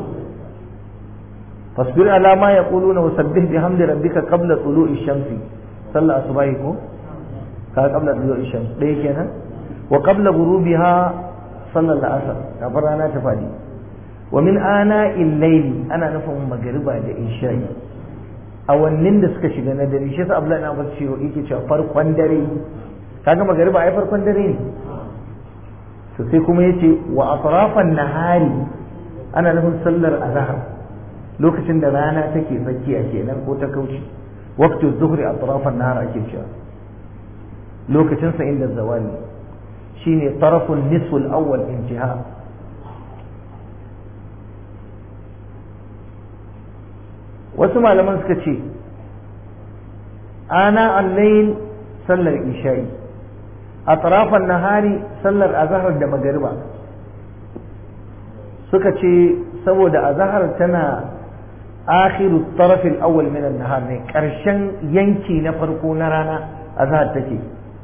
fasbir ala ma yaquluna wasabbih bihamdi rabbika qabla tulu'i shamsi sallar asubahi ko ka qabla tulu'i shams ɗaya kenan wa qabla ghurubiha sallar asar kafin rana ta fadi wa min ana illaili ana nufin magariba da isha'i awannin da suka shiga na dare shi yasa Abdullahi na Abbas cewa yake cewa farkon dare kaga magariba ai farkon dare ne to sai kuma yace wa atrafan nahari ana nufin sallar azhar lokacin da rana take tsakiya kenan ko ta kauce waqtu zuhri atrafan nahar ake cewa lokacin sa inda zawali shine taraful nisful awwal intiha wasu malaman suka ce ana allayin sallar isha'i a tarafan nahari sallar azahar da magariba suka ce saboda azahar tana akhiru tarafin awwal min nahar ne karshen yanki na farko na rana azahar take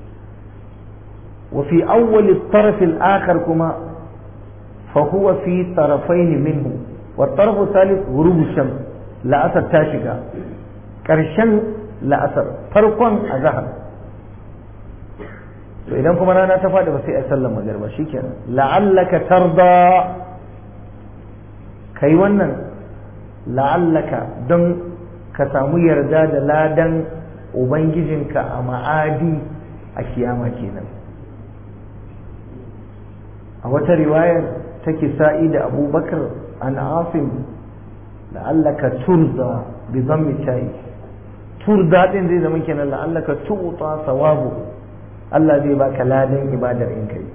وفي أول الطرف الآخر كما فهو في طرفين منه والطرف الثالث غروب الشمس la'asar ta shiga ƙarshen la'asar farkon azahar to idan kuma rana ta faɗi ba sai a sallar magariba shikenan la'allaka tarda kai wannan la'allaka don ka samu yarda da ladan ubangijinka a ma'adi a kiyama kenan a wata riwayar ta kisa'i da abubakar an asim la'allaka turza bi zammi tayi turza din zai zama kenan la'allaka tu'ta sawabu Allah zai baka ladan ibadar in kai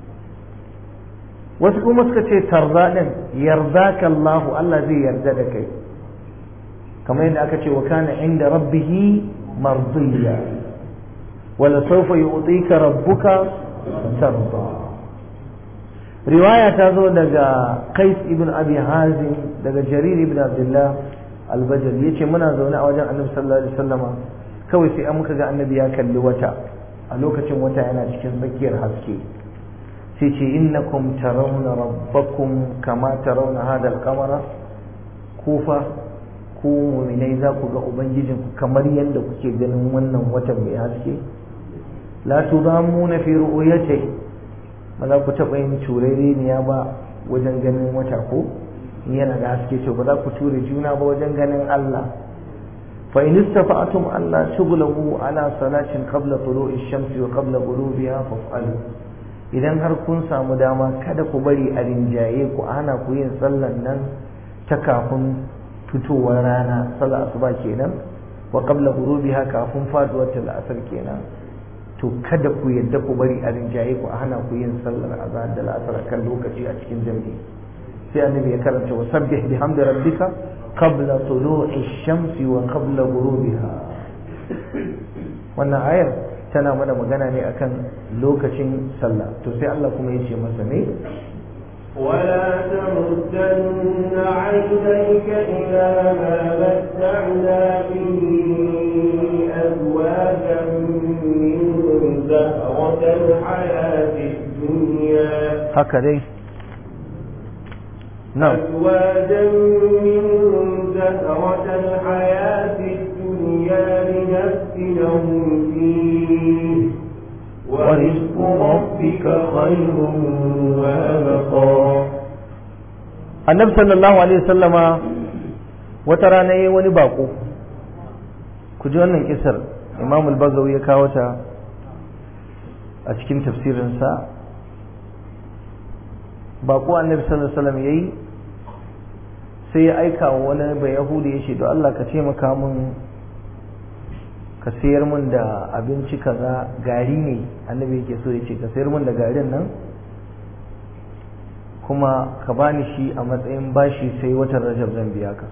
wasu kuma suka ce tarza din yardaka Allah Allah zai yarda da kai kamar yadda aka ce wa kana inda rabbihi mardiya wala sawfa yu'tika rabbuka tarda riwaya ta zo daga Qais ibn Abi Hazim daga Jarir ibn Abdullah al-Bajali yace muna zaune a wajen Annabi sallallahu alaihi wasallama kawai sai an muka ga Annabi ya kalli wata a lokacin wata yana cikin tsakiyar haske sai ce innakum tarawna rabbakum kama tarawna hadha al-qamara kufa ku mu'minai za ku ga ubangijinku kamar yadda kuke ganin wannan watan mai haske la tudamuna fi ru'yatihi ba za ku taɓa yin turereniya ba wajen ganin wata ko yana da haske to ba za ku ture juna ba wajen ganin Allah fa in istata'tum alla tughlabu ala salatin qabla tulu'i shamsi wa qabla ghurubiha faf'alu idan har kun samu dama kada ku bari a rinjaye ku ana ku yin sallan nan ta kafin fitowar rana sallar asuba kenan wa qabla ghurubiha kafin faduwar asar kenan to kada ku yadda ku bari a rinjaye ku a hana ku yin sallar azhar da la'asar kan lokaci a cikin jami'i sai annabi ya karanta wa sabbih bihamdi rabbika qabla tulu'i shamsi wa qabla ghurubiha wannan ayar tana mana magana ne akan lokacin sallah to sai Allah kuma ya ce masa ne ولا تمدن عينيك إلى ما متعنا به أزواجا منهم زهرة الحياة الدنيا هكذا نعم أزواجا منهم زهرة الحياة الدنيا لنفتنهم فيه ورزق ربك خير وأبقى annabi sallallahu alaihi wasallama wata rana yayi wani bako ku ji wannan kisar imam al-bagawi ya kawo ta a cikin tafsirinsa bako annabi sallallahu alaihi wasallam yayi sai ya aika wa wani bai yahudi ya ce don Allah ka taimaka mun ka sayar mun da abinci kaza gari ne annabi yake so ya ce ka sayar mun da garin nan kuma ka bani shi a matsayin bashi sai watan rajab zan biya ka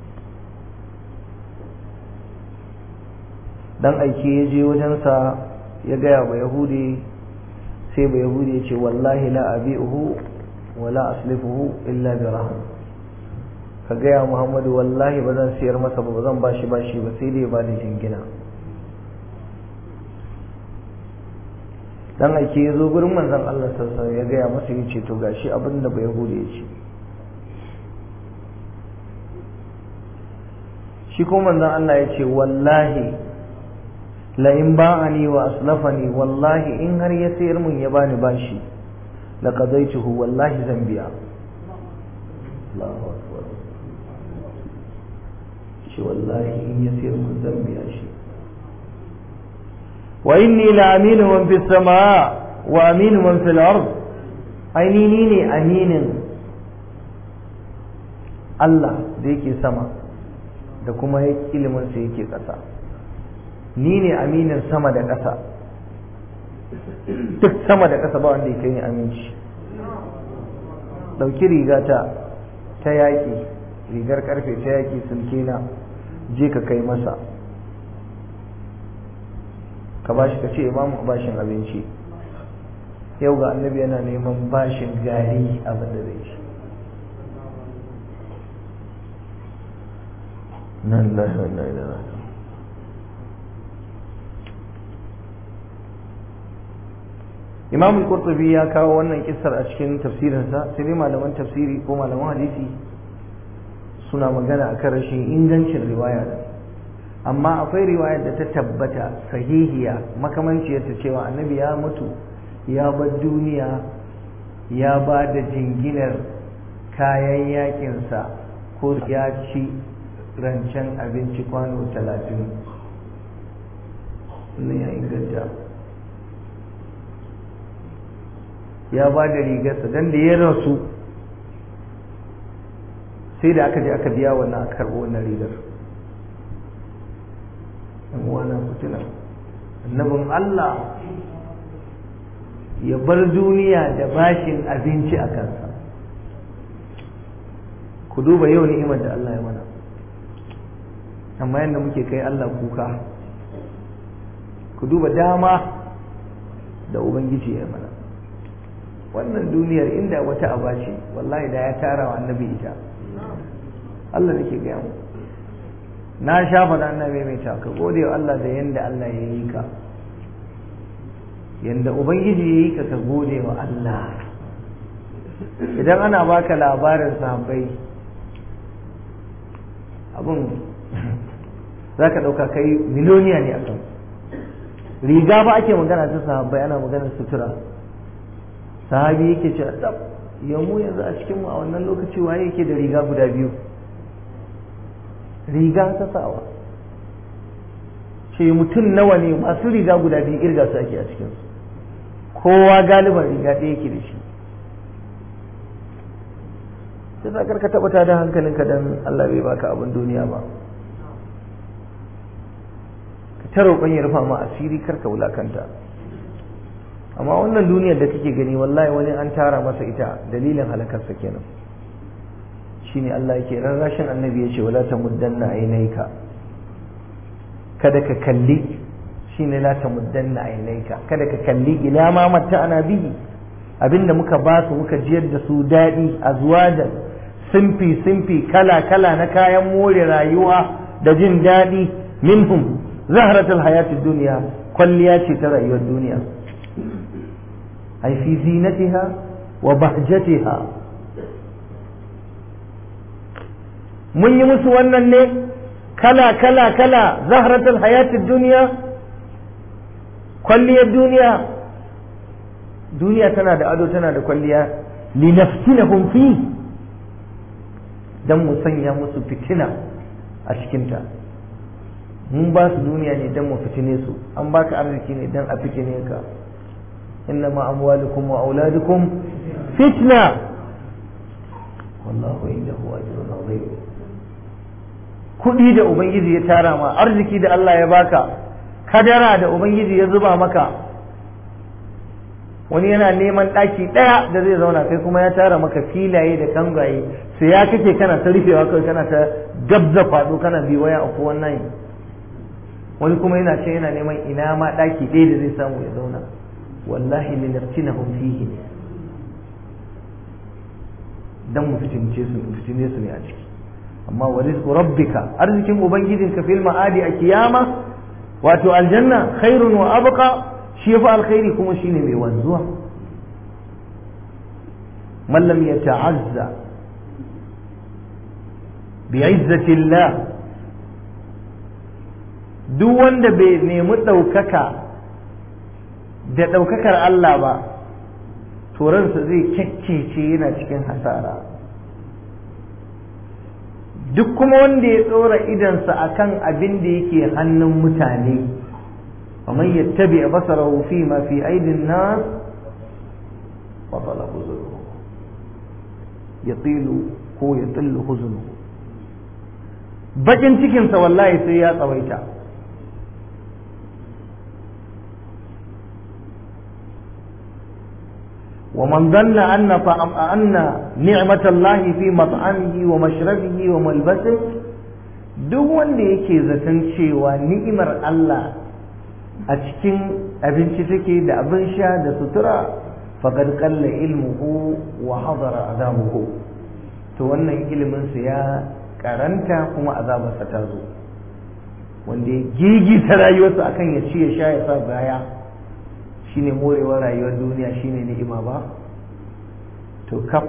dan aike ya je wajensa ya gaya ba yahudi sai ba yahudi ya ce wallahi la abi'uhu wa la aslifuhu illa bi rahm ka gaya muhammadu wallahi ba zan siyar masa ba ba zan bashi bashi ba sai dai ba da jingina dan aike ya zo gurin manzon Allah sallallahu ya gaya masa ya ce to gashi abin da ba yahudi ya ce shi ko manzon Allah ya ce wallahi la in ba'ani wa aslafani wallahi in har ya sayar mun ya bani bashi la qadaituhu wallahi zan biya Allahu akbar shi wallahi in ya sayar mun zan biya shi wa inni la aminu man fis samaa wa aminu man fil ard aini ni ne aminin Allah da yake sama da kuma ilimin sa yake ƙasa ni ne aminin sama da ƙasa duk sama da ƙasa ba wanda yake yin aminci ɗauki rigata ta yaƙi rigar ƙarfe ta yaƙi sulkena je ka kai masa ka bashi ka ce ba mu bashin abinci yau ga annabi yana neman bashin gari abin da zai ci nan lahi wa ilaihi imam al-qurtubi ya kawo wannan kissar a cikin tafsirinsa sai dai malaman tafsiri ko malaman hadisi suna magana akan rashin ingancin riwaya da amma akwai riwayar da ta tabbata sahihiya makamanciyar ta cewa annabi ya mutu ya bar duniya ya ba da jinginar kayan yakinsa ko ya ci rancen abinci kwano talatin wannan ya inganta ya ba da rigarsa don da ya rasu sai da aka je aka biya wannan aka karɓo wannan rigar yan uwana fitina annabin Allah ya bar duniya da bashin abinci a kansa ku duba yau ni'imar da Allah ya mana amma yadda muke kai Allah kuka ku duba dama da ubangiji ya mana wannan duniyar inda wata aba ce wallahi da ya tara wa annabi ita Allah nake gaya mu na sha faɗa annabi mai ta ka gode wa Allah da yanda Allah ya yi ka yanda ubangiji ya yi ka ka gode wa Allah idan ana baka labarin sahabbai abin za ka ɗauka kai miloniya ne a kan riga ba ake magana ta sahabbai ana maganar sutura sahabi yake ce tsab yamu yanzu a cikinmu a wannan lokaci waye yake da riga guda biyu riga ta sawa ce mutum nawa ne masu riga guda biyu irga su ake a cikinsu kowa galiban riga ɗaya yake da shi sai sa karka taɓa ta da hankalinka don Allah bai baka abin duniya ba ka ta roƙon ya rufa ma asiri karka wulakanta amma wannan duniyar da kake gani wallahi wani an tara masa ita dalilin halakarsa kenan shine Allah yake rarrashin annabi yace wala tamuddanna aynayka kada ka kalli shine la tamuddanna aynayka kada ka kalli ila ma matta ana bihi abinda muka ba su muka jiyar da su dadi azwajan simfi simfi kala kala na kayan more rayuwa da jin dadi minhum zahratul hayatid dunya kwalliya ce ta rayuwar duniya ai fi zinatiha wa bahjatiha mun yi musu wannan ne kala kala kala zahratul hayatid duniya kwalliyar duniya duniya tana da ado tana da kwalliya linaftinahum fi dan mu sanya musu fitina a cikinta mun ba su duniya ne dan mu fitine su an baka arziki ne dan a fitine ka إنما أموالكم وأولادكم فتنة والله عنده أجر عظيم kuɗi da Ubangiji ya tara ma arziki da Allah ya baka kadara da Ubangiji ya zuba maka wani yana neman ɗaki ɗaya da zai zauna kai kuma ya tara maka filaye da kangaye sai ya kake kana ta rufewa kawai kana ta gabza faɗo kana bi waya a wannan wani kuma yana ce yana neman ina ma ɗaki ɗaya da zai samu ya zauna wallahi linaftinahum fihi ne dan mu fitince su fitine su ne a ciki amma wa rizqu rabbika arzikin ubangijinka fil ma'adi a kiyama wato aljanna khairun wa abqa shi fa alkhairi kuma shine mai wanzuwa man lam yata'azza bi'izzati Allah duk wanda bai nemi ɗaukaka da ɗaukakar Allah ba to ransa zai kyakkece yana cikin hasara duk kuma wanda ya tsora idansa akan abin da yake hannun mutane ومن يتبع بصره فيما في أيدي الناس بطل حزنه يطيل هو يطل حزنه bakin cikinsa wallahi sai ya tsawaita ومن ظن أن طعم أن نعمة الله في مطعمه ومشربه وملبسه duk wanda yake zaton cewa ni'imar Allah a cikin abinci take da abin sha da sutura faqad qalla ilmuhu wa hadara azabuhu to wannan ilimin sa ya karanta kuma azabarsa ta zo wanda ya gigita rayuwarsa akan ya ci ya sha ya sa baya shine morewar rayuwar duniya shine ni'ima ba to kaf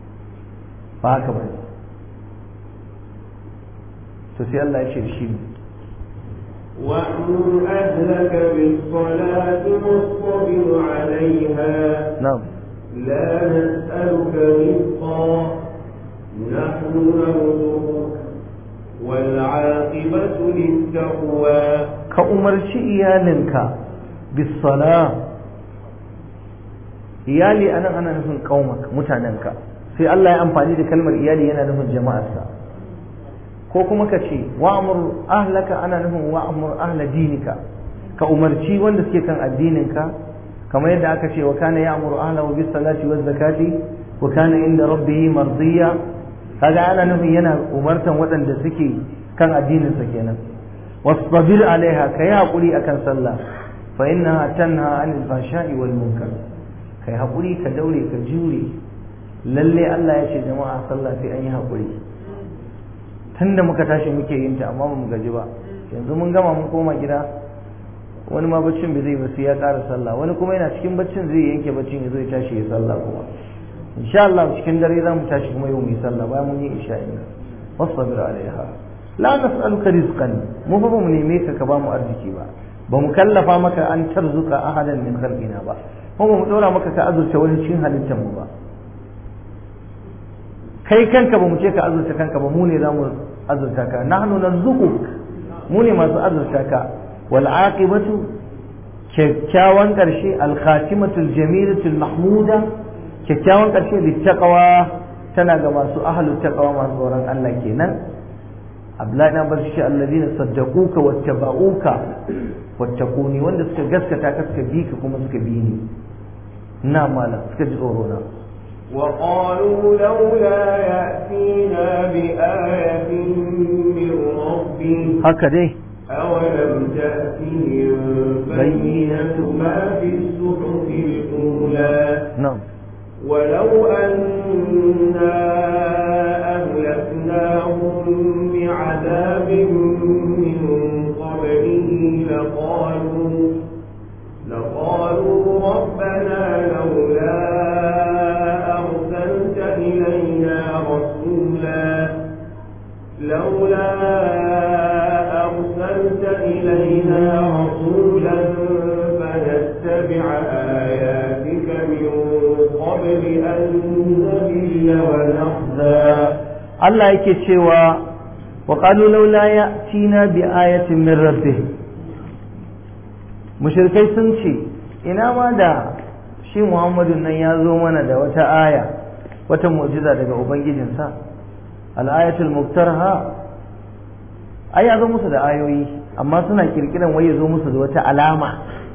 ba haka ba to sai Allah ya ce shi وأمر أهلك بالصلاة واصطبر عليها na'am لا نسألك رزقا نحن نرزقك والعاقبة للتقوى ka umarci iyalinka bisala iyali anan ana nufin kaumak mutanenka sai Allah ya amfani da kalmar iyali yana nufin jama'arsa ko kuma ka ce wa'mur ahlaka ana nufin wa'mur ahla dinika ka umarci wanda suke kan addininka kamar yadda aka ce wa kana ya'muru ahlahu bis salati waz zakati wa kana inda rabbih mardiya kaga ana nufin yana umartan waɗanda suke kan addininsa kenan wasbir alaiha kai hakuri akan sallah fa innaha tanha anil fahsha'i wal munkar kai hakuri ka daure ka jure lalle Allah ya ce jama'a sallah sai an yi hakuri tunda muka tashi muke yin ta amma mu gaji ba yanzu mun gama mun koma gida wani ma baccin bai zai ba sai ya ƙara sallah wani kuma yana cikin baccin zai yanke baccin ya zo ya tashi ya sallah kuma insha Allah cikin dare za mu tashi kuma yau mu yi sallah bayan mun yi isha'i wasbir alaiha la nas'aluka rizqan mu fa mu neme ka ka ba mu arziki ba ba mu kallafa maka an tarzuka ahadan min khalqina ba ko ba mu dora maka ka azurta wani cikin halittar mu ba kai kanka ba mu ce ka azurta kanka ba mu ne za mu azurta ka nahnu narzuquk mu ne masu azurta ka wal aqibatu kyakkyawan karshe al khatimatul jamilatul mahmuda kyakkyawan karshe littaqwa tana ga masu ahlut taqwa masu tsoron Allah kenan Abdullahi na bar shi alladina saddaquka wattaba'uka wattaquni wanda suka gaskata ka suka bi ka kuma suka bi ni na mala suka ji tsoro na وقالوا لولا يأتينا بآية من ربه haka dai أولم تأتهم بينة ما في الصحف الأولى na'am ولو أنا أهلكناهم بعذاب من قبله لقالوا لقالوا ربنا لولا أرسلت إلينا رسولا لولا أرسلت إلينا رسولا فنتبع آياتك من قبل أن نذل ونخزى Allah yake cewa wa qalu laula ya'tina bi ayatin min rabbih mushrikai sun ce ina ma da shi Muhammadu nan ya zo mana da wata aya wata mu'jiza daga ubangijinsa al-ayatul muktarha ai ya zo musu da ayoyi amma suna kirkiran wai ya zo musu da wata alama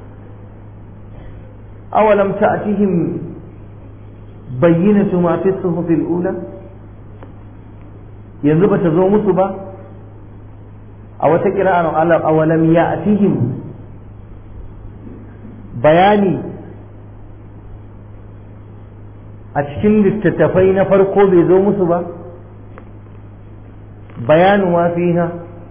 awalam ta'tihim bayyinatu ma fi suhufil ula yanzu bata zo musu ba a wata kira'ar Allah awalam ya'tihim bayani a cikin littattafai na farko bai zo musu ba bayanu ma fiha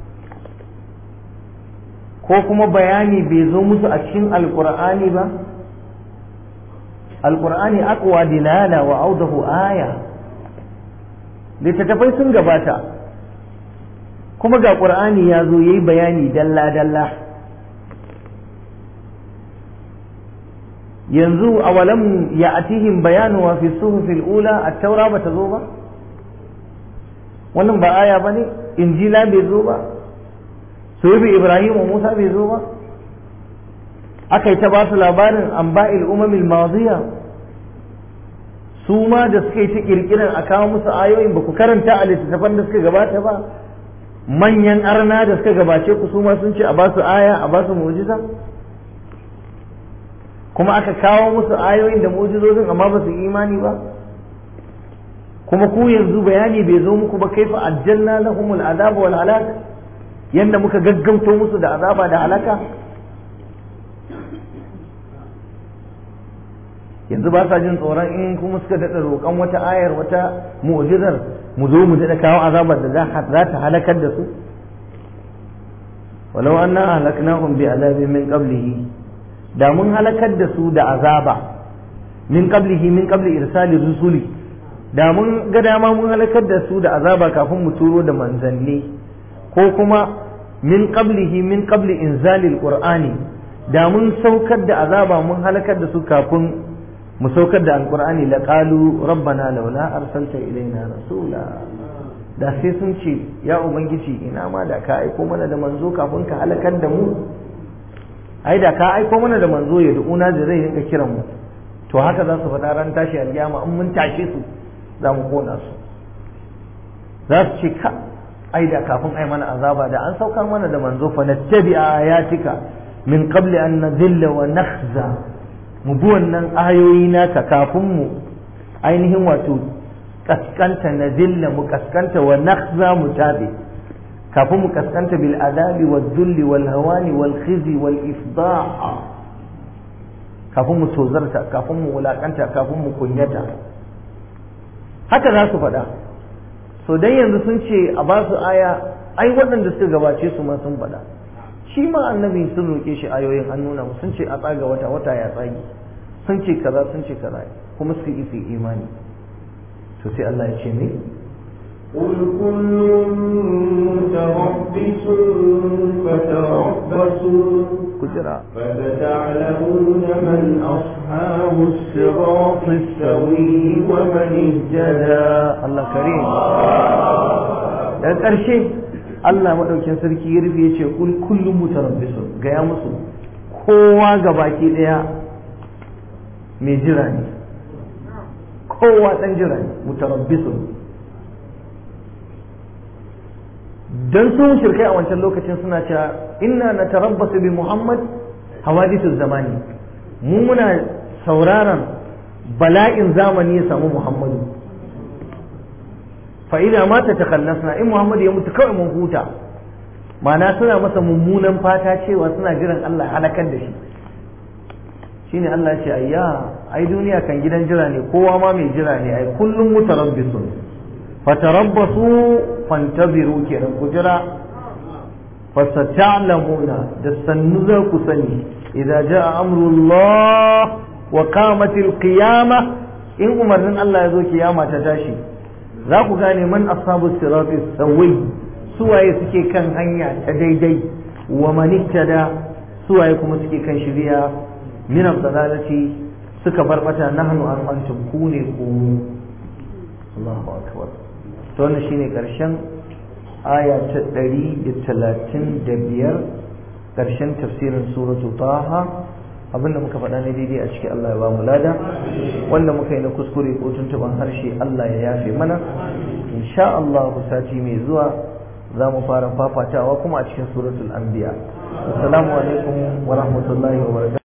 ko kuma bayani bai zo musu a cikin alkur'ani ba alkur'ani aqwa dilala wa audahu aya littattafai sun gabata kuma ga ƙur'ani ya zo ya yi bayani dalla-dalla yanzu a walam ya atihim bayanu wa fi suhufil ula a taura ba ta zo ba wannan ba aya ba ne injila bai zo ba suhufi ibrahim wa musa bai zo ba aka yi ta ba su labarin an ba'il umamil maziya su ma da suka yi ta kirkiran a kawo musu ayoyin ba ku karanta a littattafan da suka gabata ba manyan arna da suka gabace ku su ma sun ce a ba su aya a ba su mu'jiza kuma aka kawo musu ayoyin da mu'jizozin amma ba su imani ba kuma ku yanzu bayani bai zo muku ba kaifa ajjalna lahumul azaba wal halak yanda muka gaggauto musu da azaba da halaka yanzu ba sa jin tsoron in kuma suka daɗa roƙon wata ayar wata mu'jizar mu zo mu daɗa kawo azabar da za ta halakar da su walau anna halaknahum bi azabin min qablihi da mun halakar da su da azaba min qablihi min qabli irsali rusuli da mun ga dama mun halakar da su da azaba kafin mu turo da manzanni ko kuma min qablihi min qabli inzalil qur'ani da mun saukar da azaba mun halakar da su kafin mu saukar da alqur'ani laqalu rabbana laula arsalta ilaina rasula da sai sun ce ya ubangiji ina ma da ka aiko mana da manzo kafin ka halakar da mu ai da ka aiko mana da manzo ya du'una da zai rinka kiran mu to haka za su faɗa ran tashi alkiyama in mun tashe su za mu kona su za su ce ka ai da kafin ai mana azaba da an saukar mana da manzo fa nattabi ayatika min qabli an nadilla wa nakhza mu bi wannan ayoyi naka kafin mu ainihin wato kaskanta nadilla mu kaskanta wa nakhza mu tabi kafin mu kaskanta bil adabi wal dhulli wal hawani wal khizi wal ifda'a kafin mu tozarta kafin mu wulakanta kafin mu kunyata haka za su faɗa so dan yanzu sun ce a ba su aya ai waɗanda suka gabace su ma sun faɗa shi ma annabi sun roƙe shi ayoyin an nuna sun ce a tsaga wata wata ya tsagi sun ce kaza sun ce kaza kuma su yi su imani to sai Allah ya ce ne قل كل متربص فتربصوا kujira فستعلمون من أصحاب الصراط السوي ومن اهتدى Allah karim daga ƙarshe Allah maɗaukin sarki ya rufe ya ce kul kullum mutarabbisun gaya musu kowa ga baki ɗaya mai jira ne kowa ɗan jira ne mutarabbisun don sun shirkai a wancan lokacin suna cewa inna na tarabbasu bi Muhammad hawadithu zamani mu muna sauraron bala'in zamani ya samu Muhammadu fa idza mata takallasna in Muhammad ya mutu kawai mun huta ma'ana suna masa mummunan fata cewa suna jiran Allah halakar da shi shine Allah ya ce ayya ai duniya kan gidan jira ne kowa ma mai jira ne ai kullum mutarabbisun fatarabbasu fantabiru kenan ku jira fasata'lamuna da sannu za ku sani idza jaa amrullah wa qamatil qiyamah in umarnin Allah ya zo kiyama ta tashi za ku gane man ashabu sirati sawai suwaye suke kan hanya ta daidai wa man ihtada suwaye kuma suke kan shari'a min dalalati suka barbata nahnu an antum kune ku Allahu akbar to wannan shine karshen aya ta 135 karshen tafsirin suratu taha abinda muka faɗa ne daidai a cikin Allah ya ba mu lada wanda muka yi na kuskure ko tuntuban harshe Allah ya yafe mana insha Allah sati mai zuwa za mu fara fafatawa kuma a cikin suratul anbiya assalamu alaikum wa rahmatullahi wa barakatuh